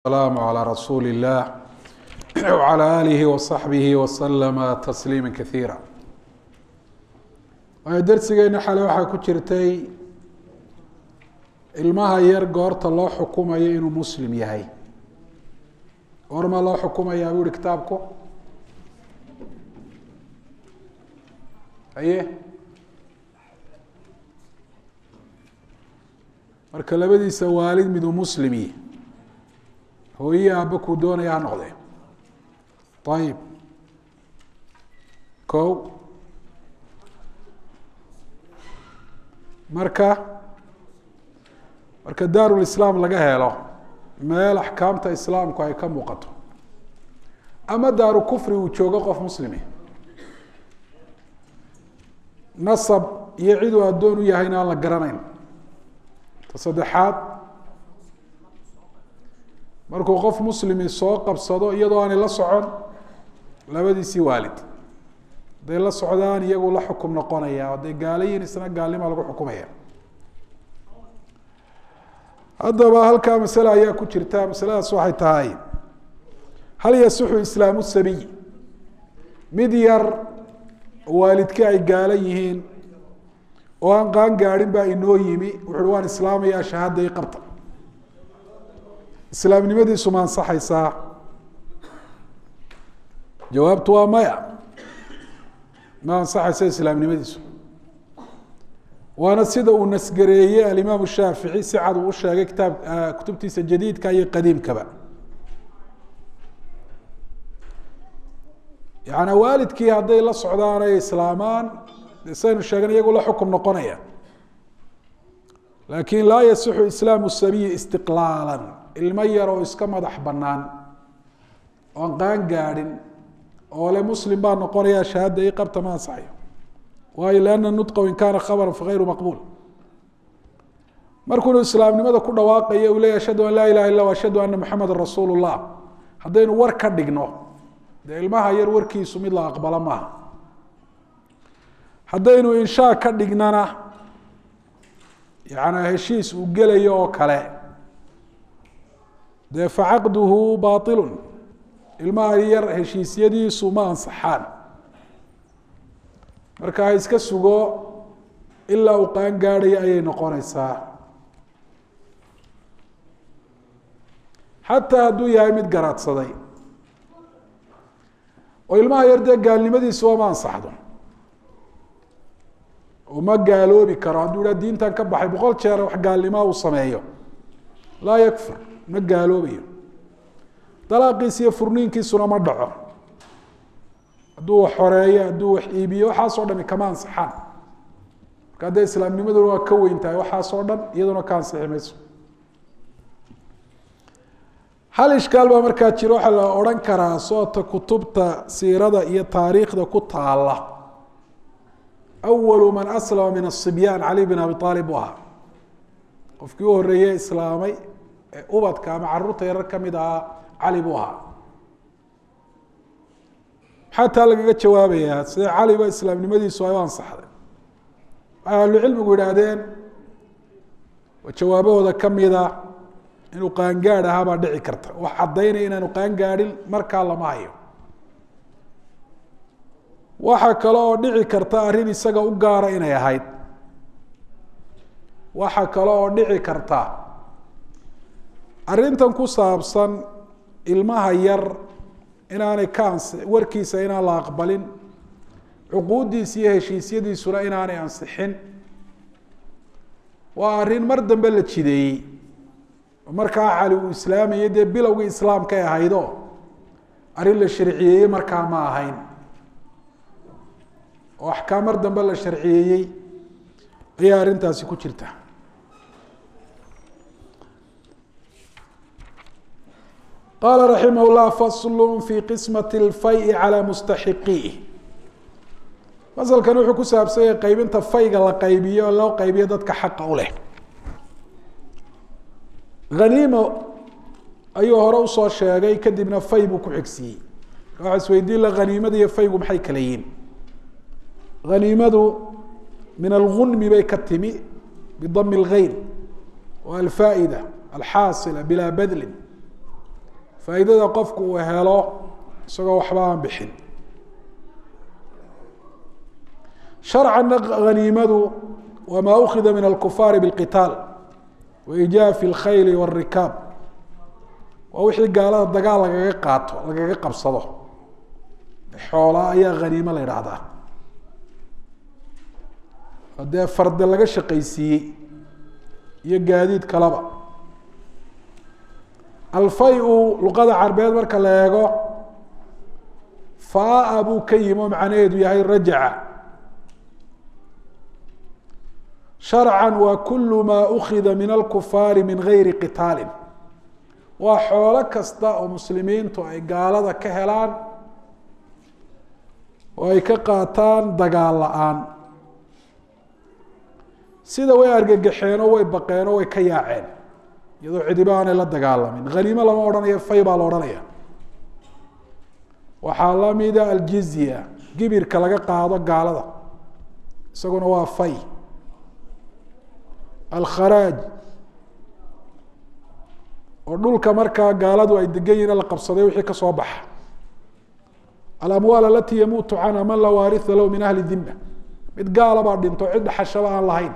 السلام على رسول الله وعلى آله وصحبه وسلم تسليما كثيرا waayo darsigeena xale waxaa ku jirtay ilmaha yar goorta loo xukumayo inuu muslim yahay goormaa loo xukumayaa buu ihi kitaabku haye marka labadiisa waalid miduu muslimi hooye aabba kuu doonaya ha noqdee ayib ko marka marka daarulislaam laga helo meel axkaamta islaamku ay ka muuqato ama daaru kufri uu joogo qof muslimi nasab iyo cid uu addoon u yahayna aan la garanayn ta saddexaad markuu qof muslimi soo qabsado iyadoo aanay la socon labadiisii waalid hadday la socdaan iyagu la xukum noqonaya hadday gaalayiin isna gaalnima lagu xukumaya haddaba halkaa masale ayaa ku jirta masaladaas waxay tahay hal yasixu islaamu sabiy mid yar waalidkii ay gaala yihiin oo aan qaan gaadhin baa inoo yimi wuxuuhi waan islaamayaa shahaada i qabta islaamnimadiisu ma ansaxaysaa jawaabtu waa maya ma ansaxaysa islaamnimadiisu waana sida uu nasgareeyey alimaam shaafici si cad uu u sheegay kitaab kutubtiisa jadiidka iyo qadiimkaba yaani waalidkii hadday la socdaan ay islaamaan de saynu sheegan iyagu la xukum noqonaya laakin laa yasixu islaamu sabiyi istiqlaala ilmo yar oo iska madax banaan oon qaan gaadhin oo le muslim baa noqonaya shahaada i qabta ma ansaxayo waayo lianna nudqa in kaana khabara fagayru maqbuul markuunu islaamnimada ku dhawaaqayo uu leya ashhadu an laa ilaha illa ashhadu ana maxameda rasuulu llah haddaynu war ka dhigno dee ilmaha yar warkiisu mid la aqbalo maaha haddaynu inshaa ka dhignana yana heshiis uu gelayo oo kale dee facaqduhu bailun ilmaha yar heshiisyadiisu ma ansaxaan marka ha iska sugo ilaa uu qaan gaadhayo ayay noqonaysaa xataa hadduu yahay mid garaadsaday oo ilmaha yar dee gaalnimadiisu waa ma ansaxdo oo ma gaaloobi karo hadduu ha diintan ka baxay boqol jeer wax gaalnimaa uu sameeyo laa yakfur ma gaaloobayo dalaaqiisa iyo furniinkiisuna ma dhaco hadduu wax xoreeyo hadduu wax iibiyo waxaasoo dhami kama ansixaan marka haddee islaamnimaduna waa ka weyn tahay waxaasoo dhan iyaduna ka ansixi mayso hal ishkaal baa markaa jiro waxaa la odhan karaa soota kutubta siirada iyo taariikhda ku taala awalu man aslama min asibyaan cali bin abi aalib buu ahaa qofkii u horeeye islaamay ee ubadka ama caruurta yarar kamid ahaa cali buu ahaa maxaa taa lagaga jawaabayaa sida caliba islaamnimadiisu ay u ansaxday waxay ahlucilmigu yidhaahdeen jawaabahooda kamida inuu qaangaadh ahaa baa dhici karta wax caddaynaya inaanu qaangaadhin markaa lama hayo waxaa kale oo dhici karta arrin isaga u gaara inay ahayd waxaa kale oo dhici karta arrintan ku saabsan ilmaha yar inaanay ka ansi warkiisa inaan la aqbalin cuquuddiisa iyo heshiisyadiisuna inaanay ansixin waa arrin mar dambe la jideeyey markaa cali uu islaamayo dee bilowgii islaamkay ahaydo arrin la sharciyeeyey markaa ma ahayn oo axkaam mar dambe la sharciyeeyey ayaa arrintaasi ku jirta qaala raximah llah faslu fi qismat lfay calى mustaxiqiih fasalkan wuxuu ku saabsanyay qaybinta fayga la qaybiyo oo loo qaybiyo dadka xaqa u leh haniimo ayuu hore usoo sheegay kadibna fay buu ku xigsiiyey waxa isweydiin la haniimada iyo faygu maxay kala yihin haniimadu min algunmi bay ka timi bidami اlgeyn waa alfaa'ida alxaasila bilaa badlin faa'iidada qofku uu helo isagoo waxba aan bixin sharcanna haniimadu waa maa ukida min alkufaari biاlqitaal wa ijaafi اlkhayli wاlrikaab waa wixii gaalada dagaal lagaga qaato lagaga qabsado xoolaa ayaa haniimo la idhaahdaa oo dee farde laga shaqaysiiyey iyo gaadiid kalaba alfay-u luqada carbeed marka la eego faa buu ka yimi oo macnaheedu yahay rajaca sharcan waa kulu maa ukida min alkufaari min gayri qitaalin waa xoolo kasta oo muslimiintu ay gaalada ka helaan oo ay ka qaataan dagaal la-aan sida way argagaxeenoo way baqeenoo way ka yaaceen iyadoo cidiba aanay la dagaalamin haniimo lama odhanayo fay baa la odhanaya waxaa lamida aljizya gibirka laga qaado gaalada isaguna waa fay alkharaaj oo dhulka markaa gaaladu ay degan yihin la qabsaday wixii kasoo baxa alamwaal alati yamuutu canha man laa waaria lahu min ahli dima mid gaala baa dhinto cid dhaxashaba aan lahayn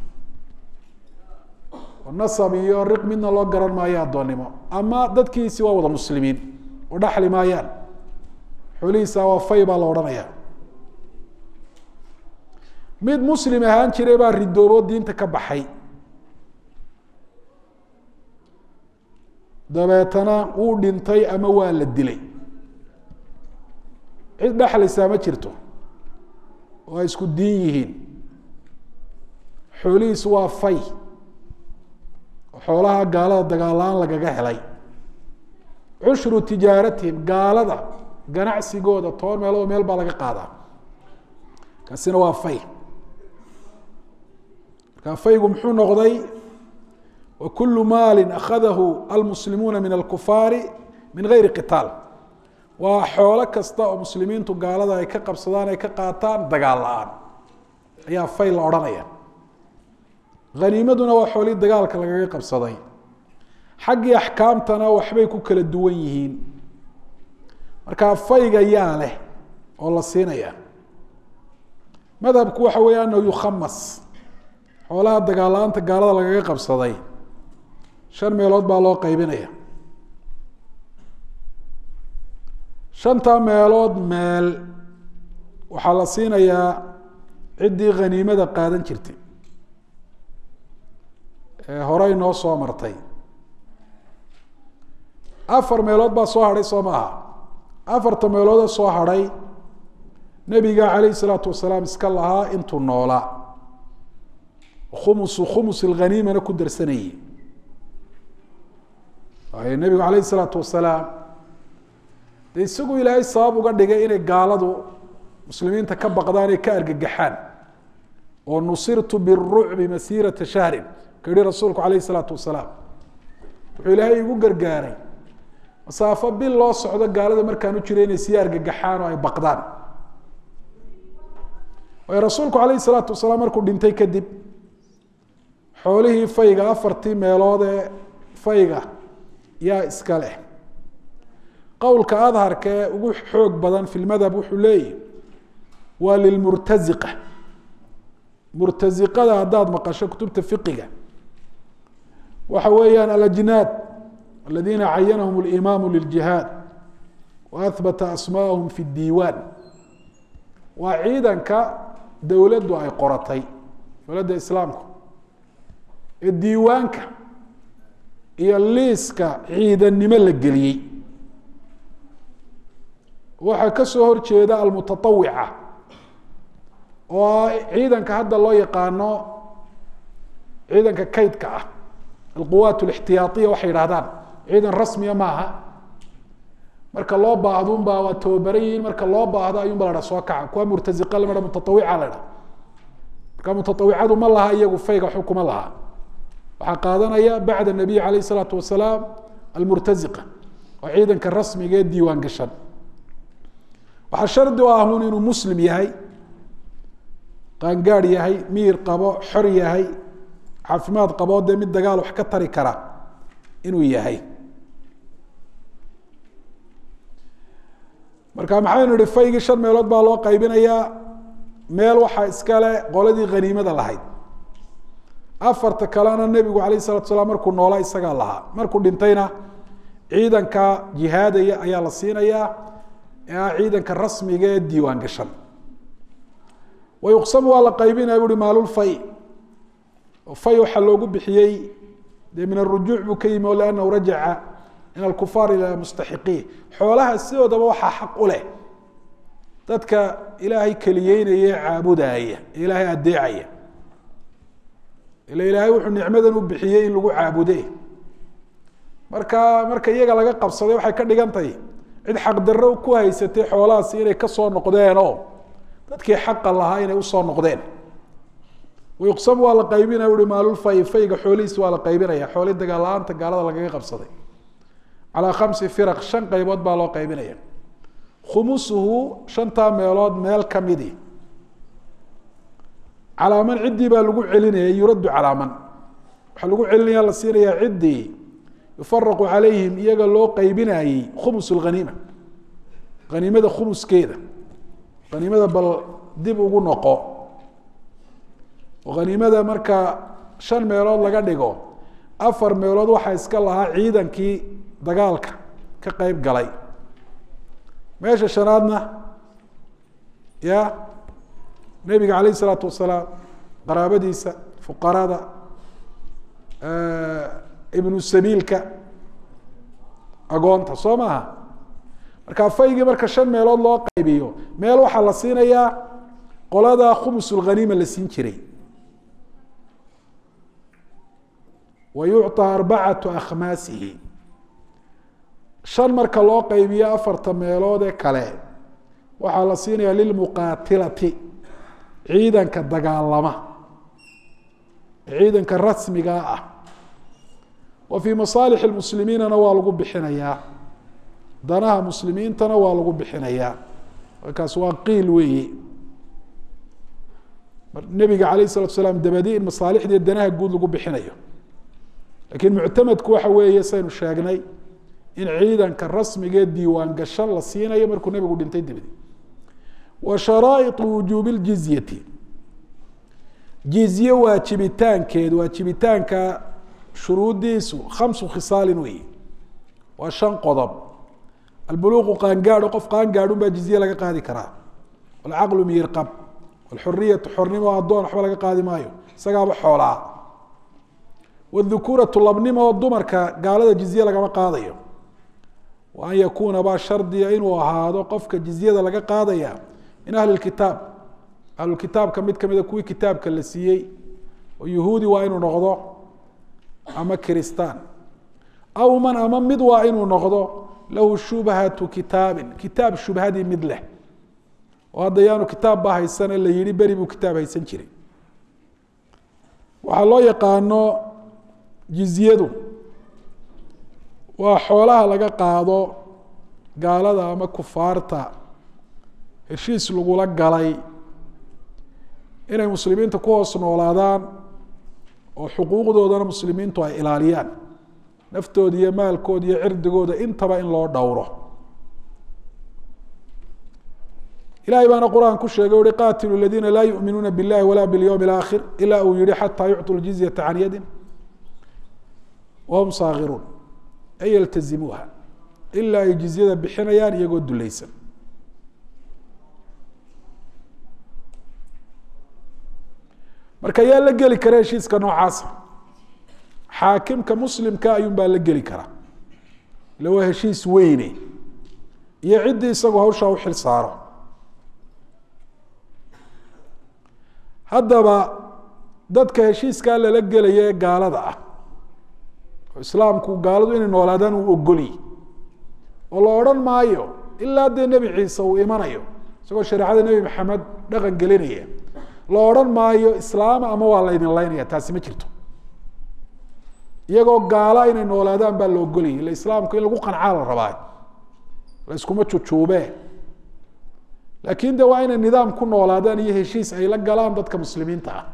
nasab iyo riq midna loo garan maayo addoonnimo ama dadkiisi waa wada muslimiin oo dhaxli maayaan xoolihiisa waa fay baa la odhanaya mid muslim ahaan jiray baa ridoobo diinta ka baxay dabeetana wuu dhintay ama waa la dilay cid dhexlaysaa ma jirto oo ay isku diin yihiin xoolihiisu waa fay xoolaha gaalada dagaal-aan lagaga helay cushru tijaaratihim gaalada ganacsigooda toban meelood meel baa laga qaadaa kaasina waa fay markaa faygu muxuu noqday wa kulu maali akhadahu almuslimuuna min alkufaari min gayri qitaal waa xoolo kasta oo muslimiintu gaalada ay ka qabsadaan ay ka qaataan dagaal la-aan ayaa fay la odhanaya haniimaduna waa xoolihii dagaalka lagaga qabsaday xaggii axkaamtana waxbay ku kala duwan yihiin markaa fayga yaa leh oo la siinaya madhabku waxa weeye anahu yukhamas xoolaha dagaal-la-aanta gaalada lagaga qabsaday shan meelood baa loo qaybinaya shanta meelood meel waxaa la siinayaa ciddii khaniimada qaadan jirtay horey noo soo martay afar meelood baa soo hadhay soo maaha afarta meeloodoo soo hadhay nebiga calayhi salaatu wasalaam iska lahaa intuu noolaa khumusu khumus alghaniimana ku darsanayay waayo nebigu calayhi salaatu wasalaam dee isagu ilaahay sabab uga dhigay inay gaaladu muslimiinta ka baqdaan ee ka argagaxaan oo nusirtu birucbi masiirata shahrin ka yihi rasuulku calayhi salaatu wasalaam wuxuu ilaahay igu gargaaray masaafo bil loo socdo gaalada markaan u jiray inay sii argagaxaan oo ay baqdaan waayo rasuulku calayhi salaatu wasalaam markuu dhintay kadib xoolihii fayga afartii meelood ee fayga yaa iska leh qowlka adharka ee ugu xoog badan fi lmadhab wuxuu leeyahy waa lilmurtaziqa murtaziqada haddaad maqasho kutubta fiqiga waxa weeyaan alajnaad aladiina cayanahum اlimaamu liljihaad wa ahbata asmaahum fi diiwaan waa ciidanka dowladdu ay qoratay dowladda islaamku ee diiwaanka iyo liiska ciidannimo la geliyey waxaa ka soo horjeeda almutatawica oo ciidanka hadda loo yaqaano ciidanka kaydka ah alquwaat alixtiyaaiya waxay yidhahdaan ciidan rasmiya maaha marka loo baahdo unbaa waa tababaran yihiin marka loo baahdo ayuunba la dha soo kaca kuwa murtaziqa lama dha mutatawica la dha marka mutatawicadu ma laha iyagu fayga waxba kuma laha waxaa qaadanaya bacda nabiy calayh isalaatu wasalaam almurtaziqa oo ciidanka rasmiga ee diiwaan gashan waxaa shardi u ahun inuu muslim yahay qaangaadh yahay miir qabo xor yahay caafimaad qabo dee mid dagaal wax ka tari kara inuu yahay marka maxaynu ihi faygii shan meelood baa loo qaybinayaa meel waxaa iskale qoladii haniimada lahayd afarta kalena nebigu alayh salatu salaam markuu noolaa isagaa lahaa markuu dhintayna ciidanka jihaadaya ayaa la siinayaa ee ah ciidanka rasmiga ee diiwaan gashan wayuqsamu waa la qaybinaya buuhi maalulfay fay waxaa loogu bixiyey dee min arujuuc buu ka yimi o liannahu rajaca min alkufaar ila mustaxiqiin xoolaha sidoodaba waxaa xaq u leh dadka ilaahay keliyeynaya ee caabudaaya ee ilaahay adeecaya ila ilaahay wuxuu nicmadan u bixiyey in lagu caabude marka marka iyaga laga qabsaday waxay ka dhigan tahay cid xaqdarro ku haysatay xoolahaasi inay kasoo noqdeen oo dadkii xaqa lahaa inay usoo noqdeen wayuqsam waa la qaybinaya uhi maalulfay fayga xoolihiisi waa la qaybinaya xooli dagaal-la-aanta gaalada lagaga qabsaday calaa khamsi firaq shan qaybood baa loo qaybinaya khumusuhu shantaa meelood meel kamidi calaaman ciddii baa lagu celinaya yuraddu calaaman waxaa lagu celinaya la siinayaa ciddii yufaraqu calayhim iyaga loo qaybinayey khumus lhaniima haniimada khumuskeeda haniimada bal dib ugu noqo oo haniimada marka shan meelood laga dhigo afar meelood waxaa iska lahaa ciidankii dagaalka ka qeyb galay meesha shanaadna ya nebiga calayh isalaatu wasalaam qaraabadiisa fuqarada ibnu sabiilka agoonta soo maaha marka faygii marka shan meelood loo qaybiyo meel waxaa la siinayaa qolada khumusulghaniima la siin jiray wa yucطى arbacatu akhmaasihi shan marka loo qaybiyo afarta meelood ee kale waxaa la siinaya lilmuqaatilati ciidanka dagaalama ciidanka rasmiga ah wa fii masaalix muslimiinana waa lagu bixinayaa danaha muslimiintana waa lagu bixinayaa markaas waa qiil weeye nebiga alayh الsalatu salaam dabadi in masaalixdii danaha guud lagu bixinayo lakiin muctamadku waxa weeye saynu sheegnay in ciidanka rasmigee diiwaan gashan la siinayo markuu nebigu dhintay dabadi wa sharaa'iطu wujuubi اljizyati jizye waajibitaankeed waajibitaanka shuruudiisu khamsu khisaalin wey waa shan qodob albuluuqu qaangaadho qof qaangaadhun baa jizye laga qaadi karaa walcaqlu miyirqab walxuriyatu xornimo addoon waxba laga qaadi maayo isagaaba xoolaa wاdhukuuratu labnimo oo dumarka gaalada jizye lagama qaadayo wa an yakuuna baa shardiya inuu ahaado qofka jizyada laga qaadaya min ahli kitaab ahlukitaabka mid kamida kuwii kitaabka la siiyey oo yuhuudi waa inuu noqdo ama kiristaan aw man ama mid waa inuu noqdo lahu shubhatu kitaabin kitaab shubhadii mid leh oo hadda yaanu kitaab baa haysane la yihi beri buu kitaab haysan jiray waxaa loo yaqaano jizyadu waa xoolaha laga qaado gaalada ama kufaarta heshiis lagula galay inay muslimiinta ku hoos noolaadaan oo xuquuqdoodana muslimiintu ay ilaaliyaan naftooda iyo maalkooda iyo cirdigooda intaba in loo dhowro ilahay baana qur-aan ku sheegay uhi qaatilu ladiina laa yuminuuna biاllahi wala biاlyowm اlaakhir ila uu yihi xataa yucطu ljizyata can yadin wahum saakiruun ay yaltazimuuha ilaa ay jizyada bixinayaan iyagoo dulaysan marka yaa la geli kara heshiiska noocaasa xaakimka muslimka ayuun baa la geli karaa ila waa heshiis weyne iyo ciddii isagoo hawshaa u xil saaro haddaba dadka heshiiskaa lala gelaya ee gaalada ah oo islaamku gaaladu inay noolaadaan uu ogolyi oo la odhan maayo ilaa dee nebi ciise uu imanayo isagoo shareecada nebi maxamed dhaqan gelinaya la odhan maayo islaama ama waa laydin laynaya taasi ma jirto iyagoo gaala inay noolaadaan baa la ogolayay ila islaamku in lagu qancaa la rabaa la iskuma jujuubee laakin de waa inay nidaam ku noolaadaan iyo heshiis ay la galaan dadka muslimiinta ah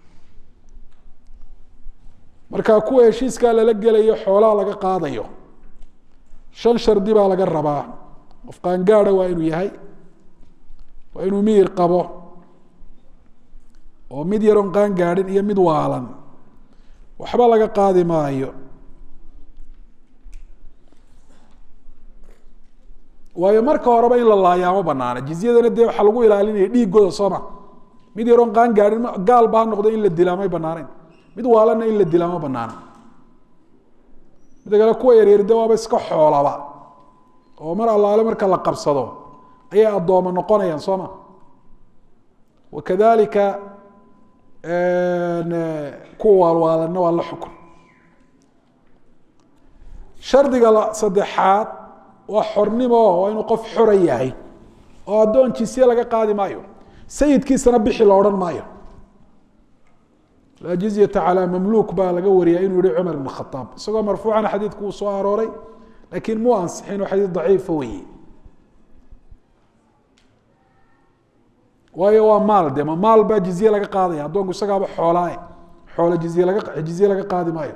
marka kuwa heshiiskaa lala gelayo xoolaha laga qaadayo shan shardi baa laga rabaa qof qaangaada waa inuu yahay waa inuu miyir qabo oo mid yaroon qaan gaadhin iyo mid waalan waxba laga qaadi maayo waayo marka horeba in la laayaa ma banaana jizyadana dee waxaa lagu ilaalinaya dhiigooda sooma mid yaroon qaan gaadhin gaalba ha noqdo in la dilaa may banaaneyn mid waalanna in la dilaa ma banaana mida kale kuwa yaryar de waaba iska xoolaba oo mar allaale marka la qabsado ayay addooma noqonayaan soo ma wakadalika kuwa waalwaalanna waa la xukun shardiga saddexaad waa xornimo waa inuu qof xora yahay oo addoon jisye laga qaadi maayo sayidkiisana bixi la odhan maayo laa jizyata calaa mamluuk baa laga wariyaa inuu yihi cumar ibn khaaab isagoo marfuucana xadiidku uu soo arooray laakiin muu ansixin oo xadiid daciifa weeye waayo waa maal de ma maal baa jizye laga qaadaya addoonku isagaaba xoolaae xoolo jizye laga jizye laga qaadi maayo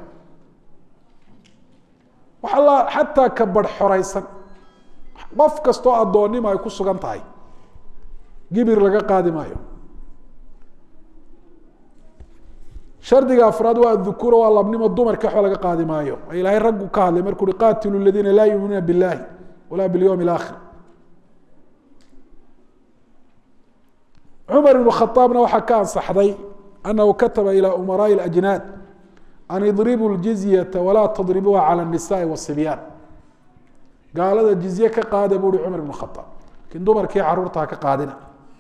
waxa la xataa ka badh xoraysan qof kastoo addoonnimo ay ku sugan tahay gibir laga qaadi maayo shardiga afraad waa adukura waa labnimo dumarka waxba laga qaadi maayo ilaahay raggu ka hadlay markuu uhi qaatilu ladiina laa yuuminuuna biاllahi walaa biاlyowm اlaakhir cumar ibn khaaabna waxaa ka ansaxday anahu kataba ilى umaraaءi اajnaad an idribuu ljizyata walaa tadribuuha calى الnisaءi wالصibyaan gaalada jizye ka qaada buu uhi cumar ibn khaaab lakin dumarkii caruurtaa ka qaadina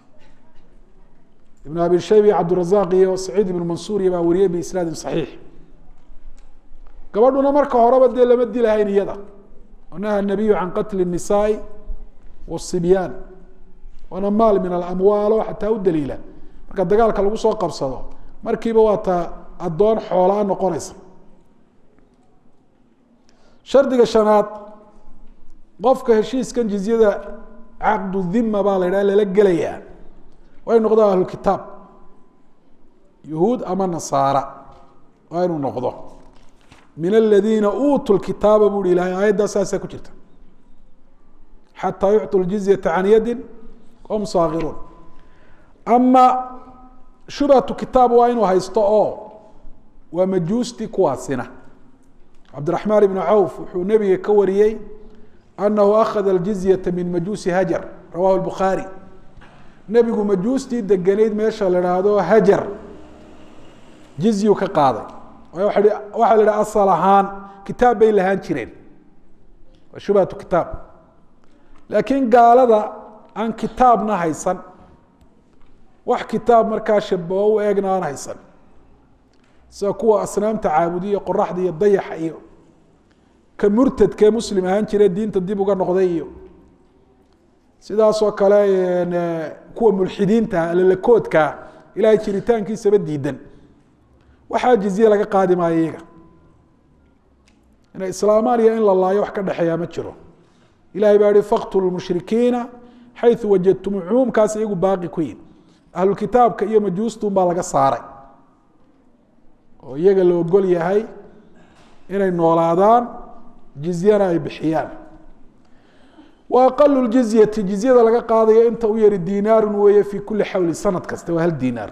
ibn abi shayb iyo cabdirazaq iyo saciid ibn mansuur iyo baa wariyey biisnaadin saxiix gabadhuna marka horeba dee lama dilahayn iyada naha nabiyu can qatli الnisaai wالصibyaan waana maal min alamwaalo xataa u daliila marka dagaalka lagu soo qabsado markiiba waa taa addoon xoolaa noqonaysa shardiga shanaad qofka heshiiskan jizyada caqdu dhima baa la yidhaha lala gelayaa waa inu noqdo ahlukitaab yuhuud ama nasaara waa inuu noqdo min aladiina uutuu lkitaaba bu hi ilahay aayaddaa saasaa ku jirta xataa yucطu ljizyata can yadin hum saakiruun ama shubhatu kitaab waa inuu haysto oo waa majuusti kuwaasina cabdiraxmaan ibnu cawf wuxuu nebiga ka wariyey anahu akhada aljizyata min majuusi hajar rawahu lbukhaari nebigu majuustii deganayd meesha la haahdo hajar jizyu ka qaaday waxaa la idhaha asal ahaan kitaab bay lahaan jireen waa shubhatu kitaab laakiin gaalada aan kitaabna haysan wax kitaab markaa shabaho u eegna aan haysan sida kuwa asnaamta caabudiya qoraxda iyo dayaxa iyo ka murtadkee muslim ahaan jire diinta dib uga noqday iyo sidaasoo kale kuwa mulxidiinta alalakoodkaa ilahay jiritaankiisaba diidan waxaa jizye laga qaadi maayo iyaga inay islaamaan iyo in la laayo wax ka dhexeeyaa ma jiro ilahay baa yihi faktulu mushrikiina xayu wajadtum cumuumkaas iyagu baaqi ku yihin ahlukitaabka iyo majuustun baa laga saaray oo iyaga la ogol yahay inay noolaadaan jizyana ay bixiyaan wa aqalu jizyati jizyada laga qaadayo inta u yari dinaaru weeye fi kuli xawli sanad kasta waa hal dinaar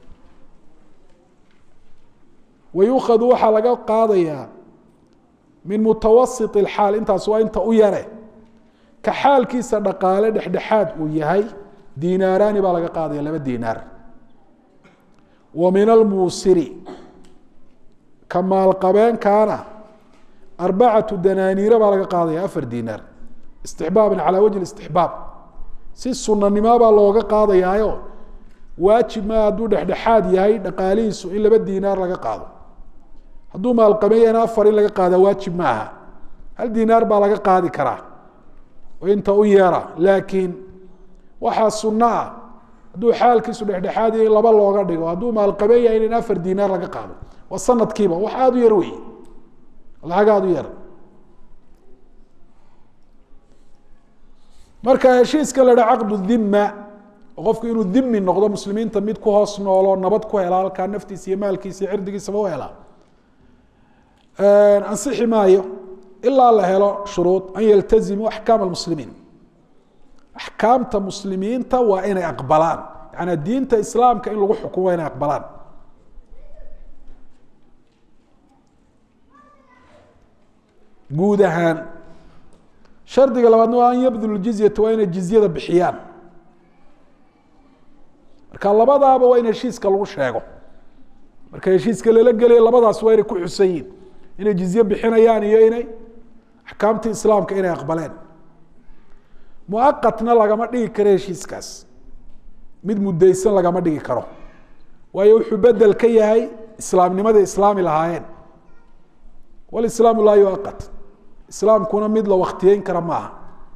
wayukhadu waxaa laga qaadayaa min mutawasit اxaal intaas waa inta u yare ka xaalkiisa dhaqaale dhexdhexaad uu yahay dinaaraani baa laga qaadaya laba dinaar wa min almuusiri ka maalqabeenkaana arbacatu danaaniira baa laga qaadaya afar dinaar istixbaaban calaa wajhi istixbaab si sunanimo baa looga qaadayaayo waajib maa hadduu dhexdhexaad yahay dhaqaalihiisu in laba dinaar laga qaado hadduu maalqabeeyana afar in laga qaada waajib ma aha hal dinaar baa laga qaadi karaa oo inta u yeera laakiin waxaa sunno ah hadduu xaalkiisu dhexdhexaad yahay in laba looga dhigo hadduu maalqabeen yahay in afar dinaar laga qaado waa sanadkiiba wax aada u yar wey lacag aada u yar marka heshiiska la dha caqdu dhima oo qofku inuu dhimi noqdo muslimiinta mid ku hoos noolo nabad ku hela halkaa naftiisa iyo maalkiisa iyo cirdigiisaba u helaa ansixi maayo ilaa la helo shuruud an yaltazimu axkaam almuslimiin axkaamta muslimiinta waa inay aqbalaan yaani diinta islaamka in lagu xukumo waa inay aqbalaan guud ahaan shardiga labaadna waa an yabdulu jizyata waa inay jizyada bixiyaan marka labadaaba waa in heshiiska lagu sheego marka heshiiska lala gelaya labadaas waa inay ku xusan yihin inay jizye bixinayaan iyo inay axkaamtii islaamka inay aqbaleen muaqatna lagama dhigi karo heshiiskaas mid muddaysan lagama dhigi karo waayo wuxuu bedel ka yahay islaamnimada islaami lahaayeen walislaamu laa yuaqat islaamkuna mid la waktiyeyn kara maaha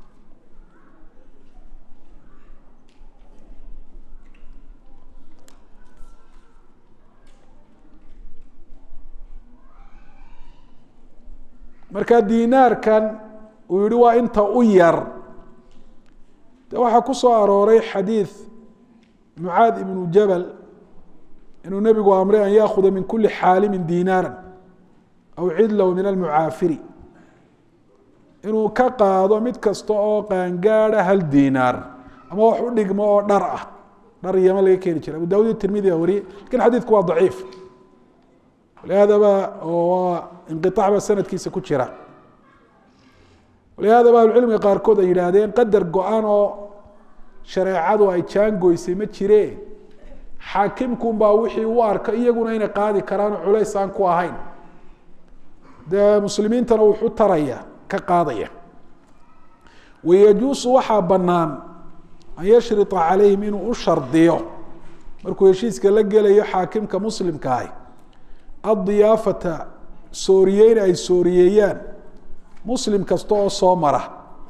marka dinaarkan uu yihi waa inta u yar de waxaa ku soo arooray xadiid mucaad ibnu jabal inuu nebigu amray an yaakuda min kuli xaalimin dinaara aw cidlow min almucaafiri inuu ka qaado mid kasta oo qaangaada hal dinaar ama wax u dhigmo oo dhar ah dhar yama laga keeni jiray abu dawud iyo tirmidi a wariyey lakin xadiidku waa daciif lihaadaba waa inqiaac ba sanadkiisa ku jira lihaadaba ahlucilmiga qaarkood ay yidhaahdeen qadar go-an oo shareecadu ay jaangoysay ma jire xaakimkun baa wixii u arka iyaguna inay qaadi karaan oo culays aan ku ahayn dee muslimiintana wuxuu taraya ka qaadaya wayajuusu waxaa banaan an yashrita calayhim inuu u shardiyo markuu heshiiska la gelayo xaakimka muslimka ah addiyaafata sooriyeyn ay sooriyeeyaan muslim kasta oo soo mara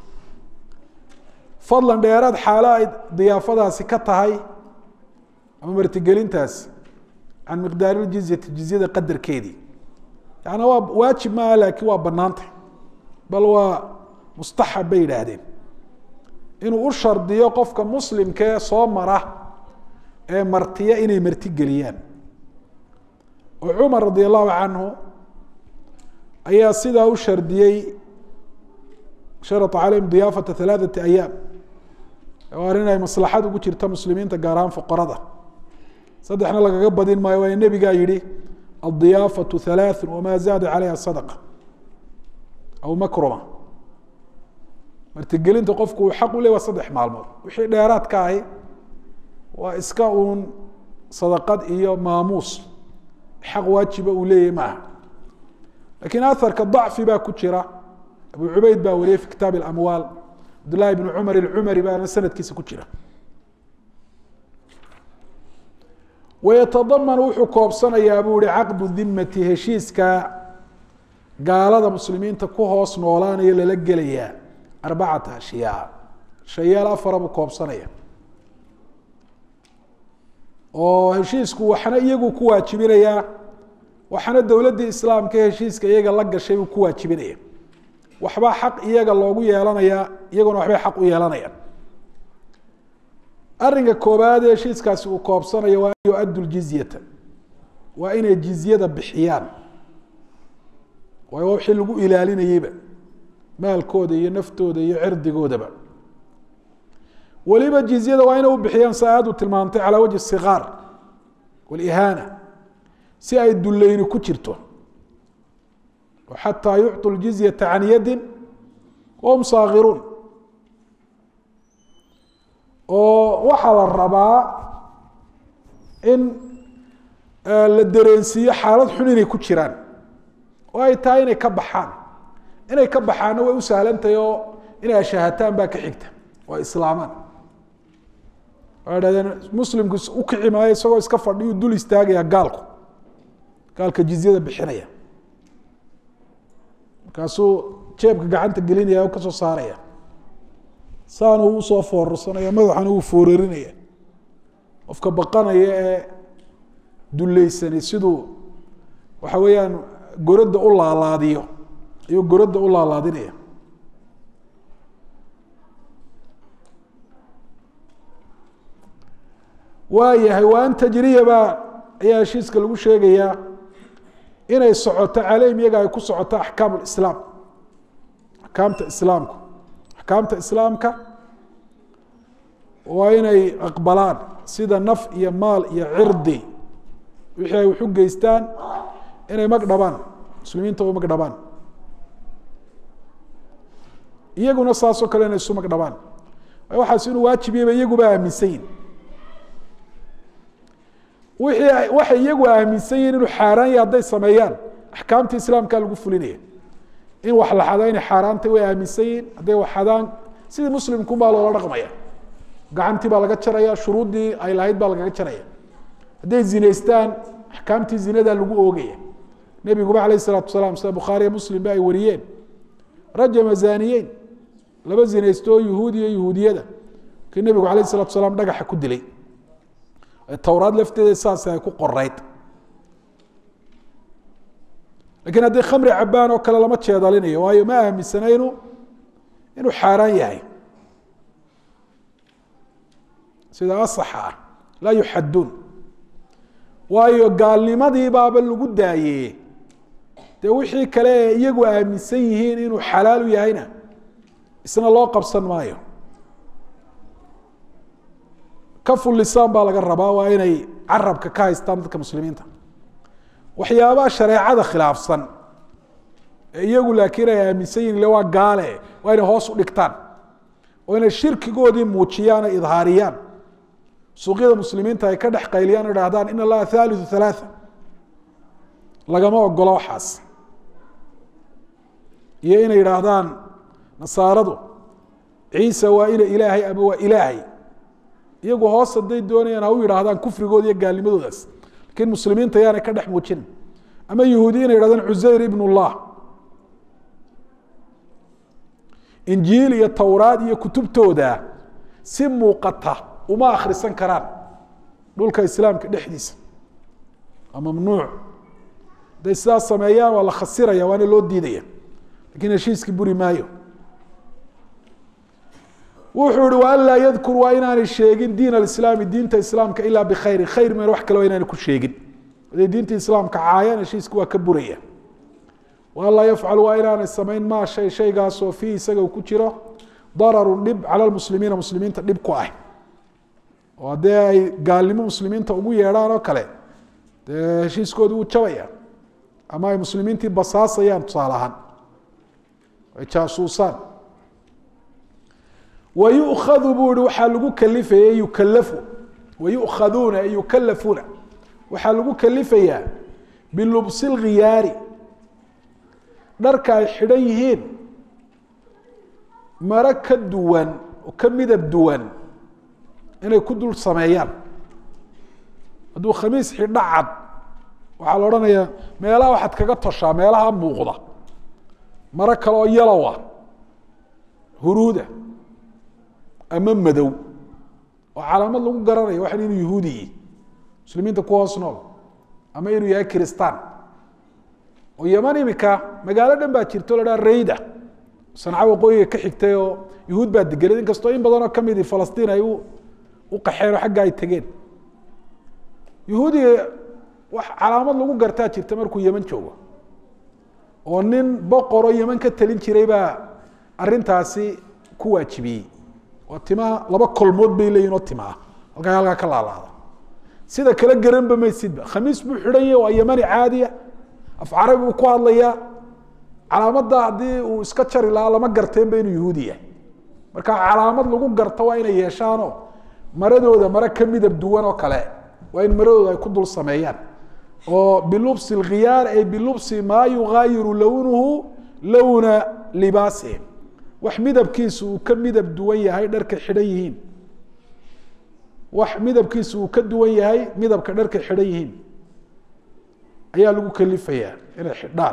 fadlan dheeraad xaalo ay diyaafadaasi ka tahay ama martigelintaasi can miqdaari ljizyati jizyada qadarkeedii yaani waa waajib maaha laakiin waa banaantay bal waa mustaxab bay yidhaahdeen inuu u shardiyo qofka muslimkee soo mara ee martiya inay martigeliyaan oo cumar radi allahu canhu ayaa sidaa u shardiyey sharata calayhim diyaafata halaaثati ayaam oo arrin ay maslaxad ugu jirta muslimiinta gaar ahaan fuqarada saddexna lagaga badin maayo waa nebigaa yihi adiyaafaةu halaaثu wama zaada calayha sadqa aw makruma martigelinta qofku uu xaq u ley waa saddex maalmood wixii dheeraadka ahi waa iska uun sadaqad iyo maamuus xaq waajiba uu leeyahy maaha lakiin aharka dacfi baa ku jira abu cubeyd baa wariyey fi kitaab اamwaal cabdlahi bn cumar اcumari baana sanadkiisa ku jira wayatadaman wuxuu koobsanayaa buu ihi caqdu dimati heshiiska gaalada muslimiinta ku hoos noolaanayo lala gelayaa arbacata ashyaa shayaal afara buu koobsanaya oo heshiisku waxna iyagu ku waajibinayaa waxna dowladdii islaamka heshiiska iyaga la gashay buu ku waajibinaya waxbaa xaq iyaga loogu yeelanayaa iyaguna waxbay xaq u yeelanayaan arrinka koobaad ee heshiiskaasi uu koobsanayo waa an yu-addu ljizyata waa inay jizyada bixiyaan waayo wixii lagu ilaalinayeyba maalkooda iyo naftooda iyo cirdigoodaba weliba jizyada waa inay u bixiyaan sa aad u tilmaamtay calaa wajhi sikaar walihaana si ay dulleyni ku jirto xataa yucطu ljizyata can yadin wahum saakiruun oo waxaa la rabaa in la dareensiiyo xaalad xun inay ku jiraan oo ay tahay inay ka baxaan inay ka baxaanna way u sahlantahay oo inay ashahataan baa ka xigta oo islaamaan waxay dhahdeen muslimku u kici maayo isagoo iska fadhiyu dul istaagaya gaalku gaalka jizyada bixinaya markaasuu jeebka gacanta gelinaya o kasoo saaraya saanu usoo foorarsanaya madaxana uu foorarinaya qofka baqanaya ee duleysani siduu waxa weeyaan goradda u laalaadiyo ayuu goradda u laalaadinaya waayahay waa an tajriya baa ayaa heshiiska lagu sheegayaa inay socoto caleyhim iyaga ay ku socoto axkaam lislaam axkaamta islaamku axkaamta islaamka waa inay aqbalaan sida naf iyo maal iyo cirdi wixii ay wax u geystaan inay mag dhabaan muslimiinta u mag dhabaan iyaguna saasoo kale inay isu mag dhabaan waxaas inuu waajib yaba iyaguba aaminsan yihin wixii waxay iyagu aaminsan yihin inuu xaaraan yahay hadday sameeyaan axkaamta islaamkaa lagu fulinaya in wax la xado inay xaaraantay way aaminsan yihin hadday wax xadaan sidii muslimkunbaa loola dhaqmaya gacantii baa laga jaraya shuruuddii ay lahayd baa lagaga jaraya hadday zinaystaan axkaamtii zinadaa lagu oogaya nebiguba alayh isalaatu wasalaam sida bukhaariya muslimba ay wariyeen rajama zaniyeyn laba zinaysto oo yuhuud iyo yuhuudiyada kii nebigu alayh isalatu salaam dhagaxa ku dilay towraad lafteeda saas ay ku qoreyd lakiin haddii khamri cabaan oo kale lama jeedalinayo waayo ma aaminsanaynu inuu xaaraan yahay sida asaxa ah laa yuxaduun waayo gaalnimadii baaba lagu daayeye dee wixii kale ee iyagu aaminsan yihiin inuu xalaalu yahayna isna loo qabsan maayo kafu lisaan baa laga rabaa waa inay carabka ka haystaan dadka muslimiinta waxyaabaha shareecada khilaafsan ee iyagu laakiin ay aaminsan yihin le waa gaale waa inay hoos u dhigtaan oo inay shirkigoodii muujiyaan ay idhaariyaan suuqyada muslimiinta ay ka dhex qayliyaan o idhahdaan in allaha thalitثu ثalaaثa lagama ogolo waxaas iyo inay yidhaahdaan nasaaradu ciisa waa ina ilaahay ama waa ilaahay iyagu hoos hadday doonayaan ha u yidhaahdaan kufrigooda iyo gaalnimadoodaas lakiin muslimiinta yaanay ka dhex muujinin ama yahuudi inay yidhahdaan cusayr ibn اllah injiil iyo towraad iyo kutubtooda si muuqata uma akhrisan karaan dhulka islaamka dhexdiisa waa mamnuuc hadday sidaas sameeyaan waa la khasiraya waana loo diidaya lakiin heshiiskii buri maayo wuxuu ihi wa an laa yadkur waa inaanay sheegin diin alislaami diinta islaamka ilaa bikhayrin khayr meen wax kale waa inaanay ku sheegin haday diinta islaamka caayaan heshiiska waa ka buraya wa an laa yafcalu waa inaanay samayn maa shay shaygaasoo fiih isaga uu ku jiro dararun dhib cala lmuslimiina muslimiinta dhib ku ah oo haddii ay gaalnimo muslimiinta ugu yeedhaan oo kale dee heshiiskoodu wuu jabaya ama ay muslimiintii basaasayaan tusaale ahaan ay jaasuusaan wayukhadu buu ihi waxaa lagu kalifaya yukalafu wayukaduuna yukalafuuna waxaa lagu kalifayaa bilubsi lkhiyaari dharka ay xidhan yihiin maro ka duwan oo ka midab duwan inay ku dul sameeyaan hadduu khamiis xidho cad waxaa la odhanayaa meelaha waxaad kaga toshaa meelaha muuqda maro kale oo yalowa huruuda ama madow oo calaamad lagu garanayo waxan inuu yahuudi yihi muslimiinta ku hoos nool ama inuu yahay kiristaan oo yaman imika magaalo dhan baa jirta o la dhaha rayda sanca waqooyiga ka xigtay oo yahuud baa degenad inkastoo in badanoo kamidi falastiin ay u qaxeen oo xagga ay tegeen yahuudiga wax calaamad lagu gartaa jirta markuu yeman joogo oo nin boqoroo yeman ka talin jiray baa arintaasi ku waajibiyey waa timaha laba kolmood bay leeyihin oo timaa halkaa halkaa ka laalaada sida kale garanba maysidba khamiis buu xidhan yahy waa yamani caadiya af carabi buu ku hadlayaa calaamadda haddii uu iska jari lahaa lama garteenba inuu yahuudi yahay marka calaamad lagu garto waa inay yeeshaanoo maradooda mare ka midab duwan oo kale waa in maradooda ay ku dul sameeyaan oo bilubsi lkhiyaar ay bilubsi maa yugaayiru lownuhu lowna libaasihim wax midabkiisu uu ka midab duwan yahay dharkay xidhan yihiin wax midabkiisu uu ka duwan yahay midabka dharkay xidhan yihiin ayaa lagu kalifayaa inay xidhaan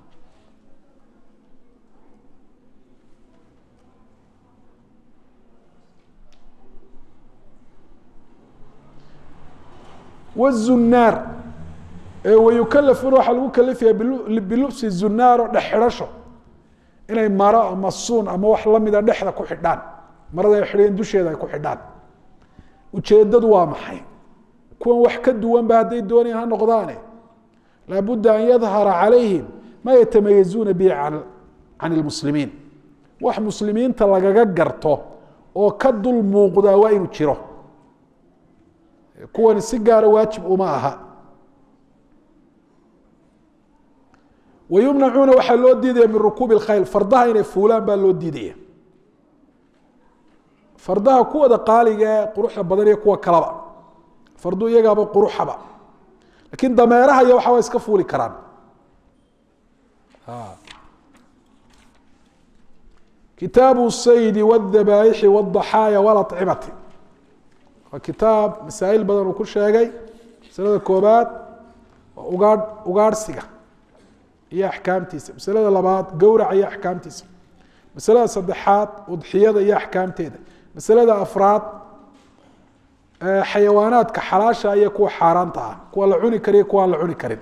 wzunaar wayukalafuna waxaa lagu kalifaya bilubsi zunaar oo dhex xidhasho inay maro ama suun ama wax lamida dhexda ku xidhaan marada ay xidheen dusheeda ay ku xidhaan ujeedadu waa maxay kuwan wax ka duwanba hadday doonayaan ha noqdaane laabudda an yadhara calayhim ma yatamayazuuna bihi can ilmuslimiin wax muslimiinta lagaga garto oo ka dul muuqdaa waa inuu jiro kuwani si gaara waajib uma aha wayumnacuuna waxaa loo diidaya min rukuubi اkhayl fardaha inay fuulaan baa loo diidaya fardaha kuwada qaaliga ee quruxda badan iyo kuwa kalaba fardu iyagaaba quruxaba lakiin dameeraha iyo waxa waa iska fuuli karaan kitaabu saydi wاdabaaixi wاdaxaaya wاlacimati waa kitaab masaa'il badan uu ku sheegay masalada koobaad waa ugaadh ugaadhsiga iyo axkaamtiisa masalada labaad gowraca iyo axkaamtiisa masalada saddexaad udxiyada iyo axkaamteeda masalada afraad xayawaanaadka xalaasha iyo kuwa xaaraanta ah kuwa la cuni kariyo kuwa aan la cuni karin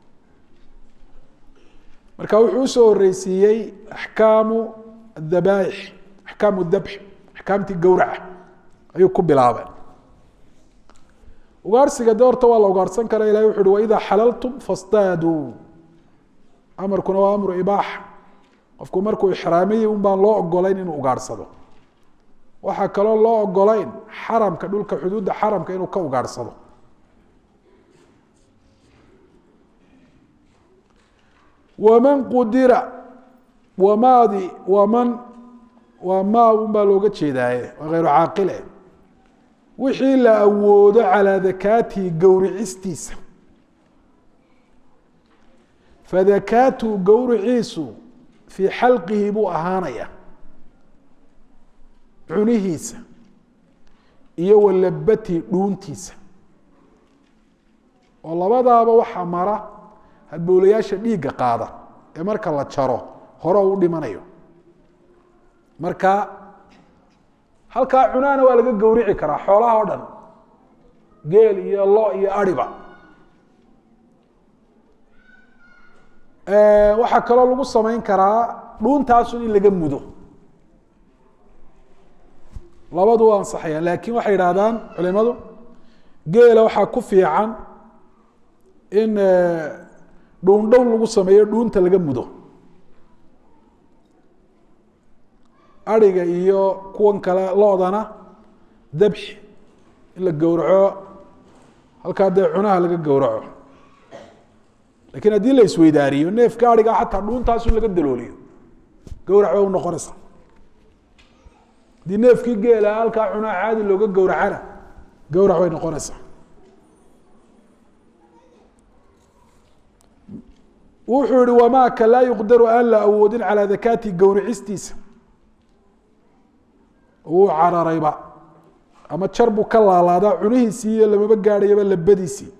marka wuxuu usoo horeysiiyey axkaamu adabaaix axkaamu dabx axkaamtii gowraca ayuu ku bilaabay ugaarhsiga de horta waa la ugaarhsan kara ilahi wuxu uhi waidaa xalaltum fastaaduu amarkuna waa amru ibaaxa qofku markuu ixraamiyi un baan loo ogolayn inuu ugaarhsado waxaa kaloo loo ogolayn xaramka dhulka xuduudda xaramka inuu ka ugaarhsado waman qudira wamaadi waman waa maa un baa looga jeedaaye waa hayru caaqile wixii la awoodo calaa dakaatihi gowricistiisa fadakaatu gowriciisu fii xalqihi buu ahaanaya cunihiisa iyo walabatihi dhuuntiisa oo labadaaba waxaa mara hadbowlayaasha dhiigga qaada ee marka la jaro hore u dhimanayo marka halkaa cunaana waa laga gowrici karaa xoolaha o dhan geel iyo lo iyo ariba waxaa kaloo lagu samayn karaa dhuuntaasun in laga mudo labadu waa ansaxayaan laakiin waxay yidhaahdaan culimadu geela waxaa ku fiican in dhuundhown lagu sameeyo dhuunta laga mudo ariga iyo kuwan kale loodana dabxi in la gowraco halkaa dee cunaha laga gowraco lakiin haddii la isweydaariyo neefka ariga xataa dhuuntaasu laga dalooliyo gowrac ba u noqonaysa haddii neefkii geela halkaa cunaha caadi looga gowracana gowrac bay noqonaysaa wuxuu yihi wamaaka laa yuqdaru aan la awoodin calaa dakaati gowricistiisa wuu cararayba ama jar buu ka laalaadaa cunihiisii iyo lamaba gaadhayaba labadiisii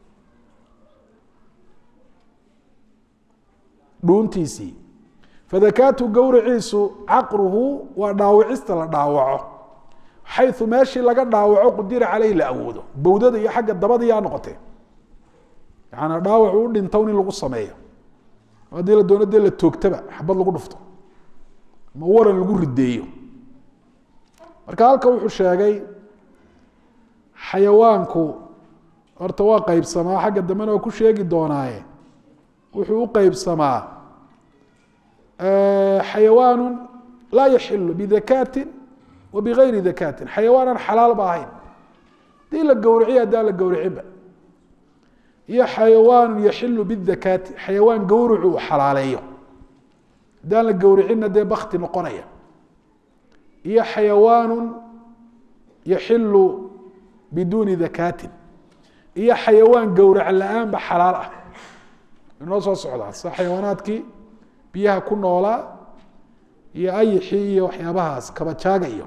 dhuuntiisii fadakaatu gowriciisu caqruhu waa dhaawicista la dhaawaco xayu meeshii laga dhaawaco qudira caleyhi la awoodo bowdada iyo xagga dabada yaa noqotee yaana dhaawac u dhintown in lagu sameeyo haddii la doono dee la toogtaba xabad lagu dhufto ama waran lagu rideeyo marka halka wuxuu sheegay xayawaanku horta waa qeybsamaa xagga dambena waa ku sheegi doonaaye wuxuu u qeybsamaa xayawaanu laa yaxilu bidakaatin wa bigayri dakaatin xayawaan aan xalaal ba ahayn hadii la gowriciyo haddaan la gowricinba iyo xayawaanu yaxilu bidakaati xayawaan gowricu uu xalaaleeyo haddaan la gowricinna dee bakti noqonaya iyo xayawaanu yaxilu biduuni dakaatin iyo xayawaan gowrac la-aanba xalaal ah inoo soo socdaa sida xayawaanaadkii biyaha ku noolaa iyo ayixii iyo waxyaabahaas kabajaaga iyo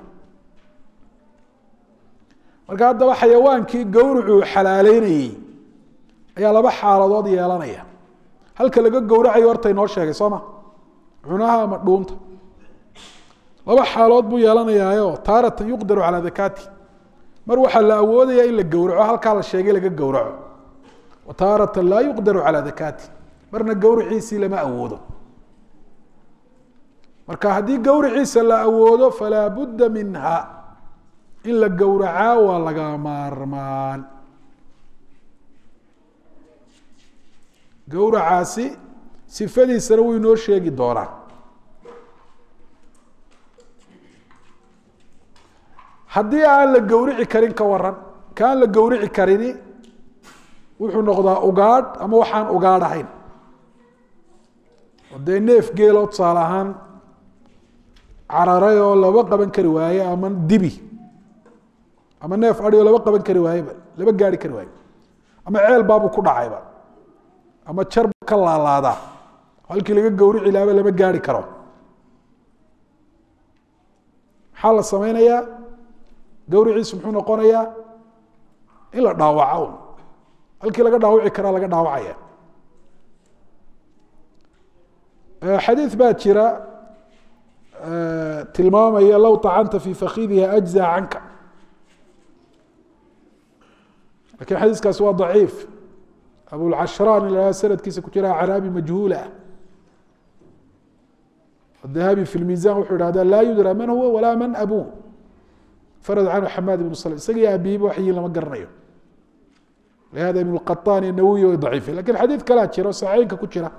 marka haddaba xayawaankii gowricuu xalaaleynayey ayaa laba xaaladood yeelanaya halka laga gowracayo horta inoo sheegay soo ma cunaha ama dhuunta laba xaalood buu yeelanayaayo taaratan yuqdaru calaa dakaati mar waxaa la awoodaya in la gowraco halkaa la sheegay laga gowraco wa taaratan laa yuqdaru calaa dakaati marna gowriciisii lama awoodo marka haddii gowriciisa la awoodo falaa budda minha in la gowracaa waa laga maarmaan gowracaasi sifadiisana wuu inoo sheegi doonaa haddii aan la gowrici karin ka waran kaan la gowrici karini wuxuu noqdaa ugaadh ama waxaan ugaadh ahayn oo dee neef geeloo tusaale ahaan cararay oo laba qaban kari waaye ama dibi ama neef adi oo laba qaban kari waayeba laba gaari kari waaye ama ceel baabuu ku dhacayba ama jarba ka laalaadaa halkii laga gowrici laaba lama gaari karo maxaa la sameynayaa gawriciisu muxuu noqonayaa in la dhaawaco un halkii laga dhaawici karaa laga dhaawacaya xadiid baa jira tilmaamaya low طacanta fi fakidiha أجزى canka lakin xadiiskaasi waa ضaciif abulcashraan in sanadkiisa ku jira caraabi majhuulah الذahabi fi اlmiزan wuxuu ihahda laa yudrى man huwa walaa man abuه farad canhu xamaad ibn slm isagii abiiba wax yiin lama garanayo lihada ibn اqaطan nawiy way daciife lakin xadiid kalaa jira oo saxiinka ku jira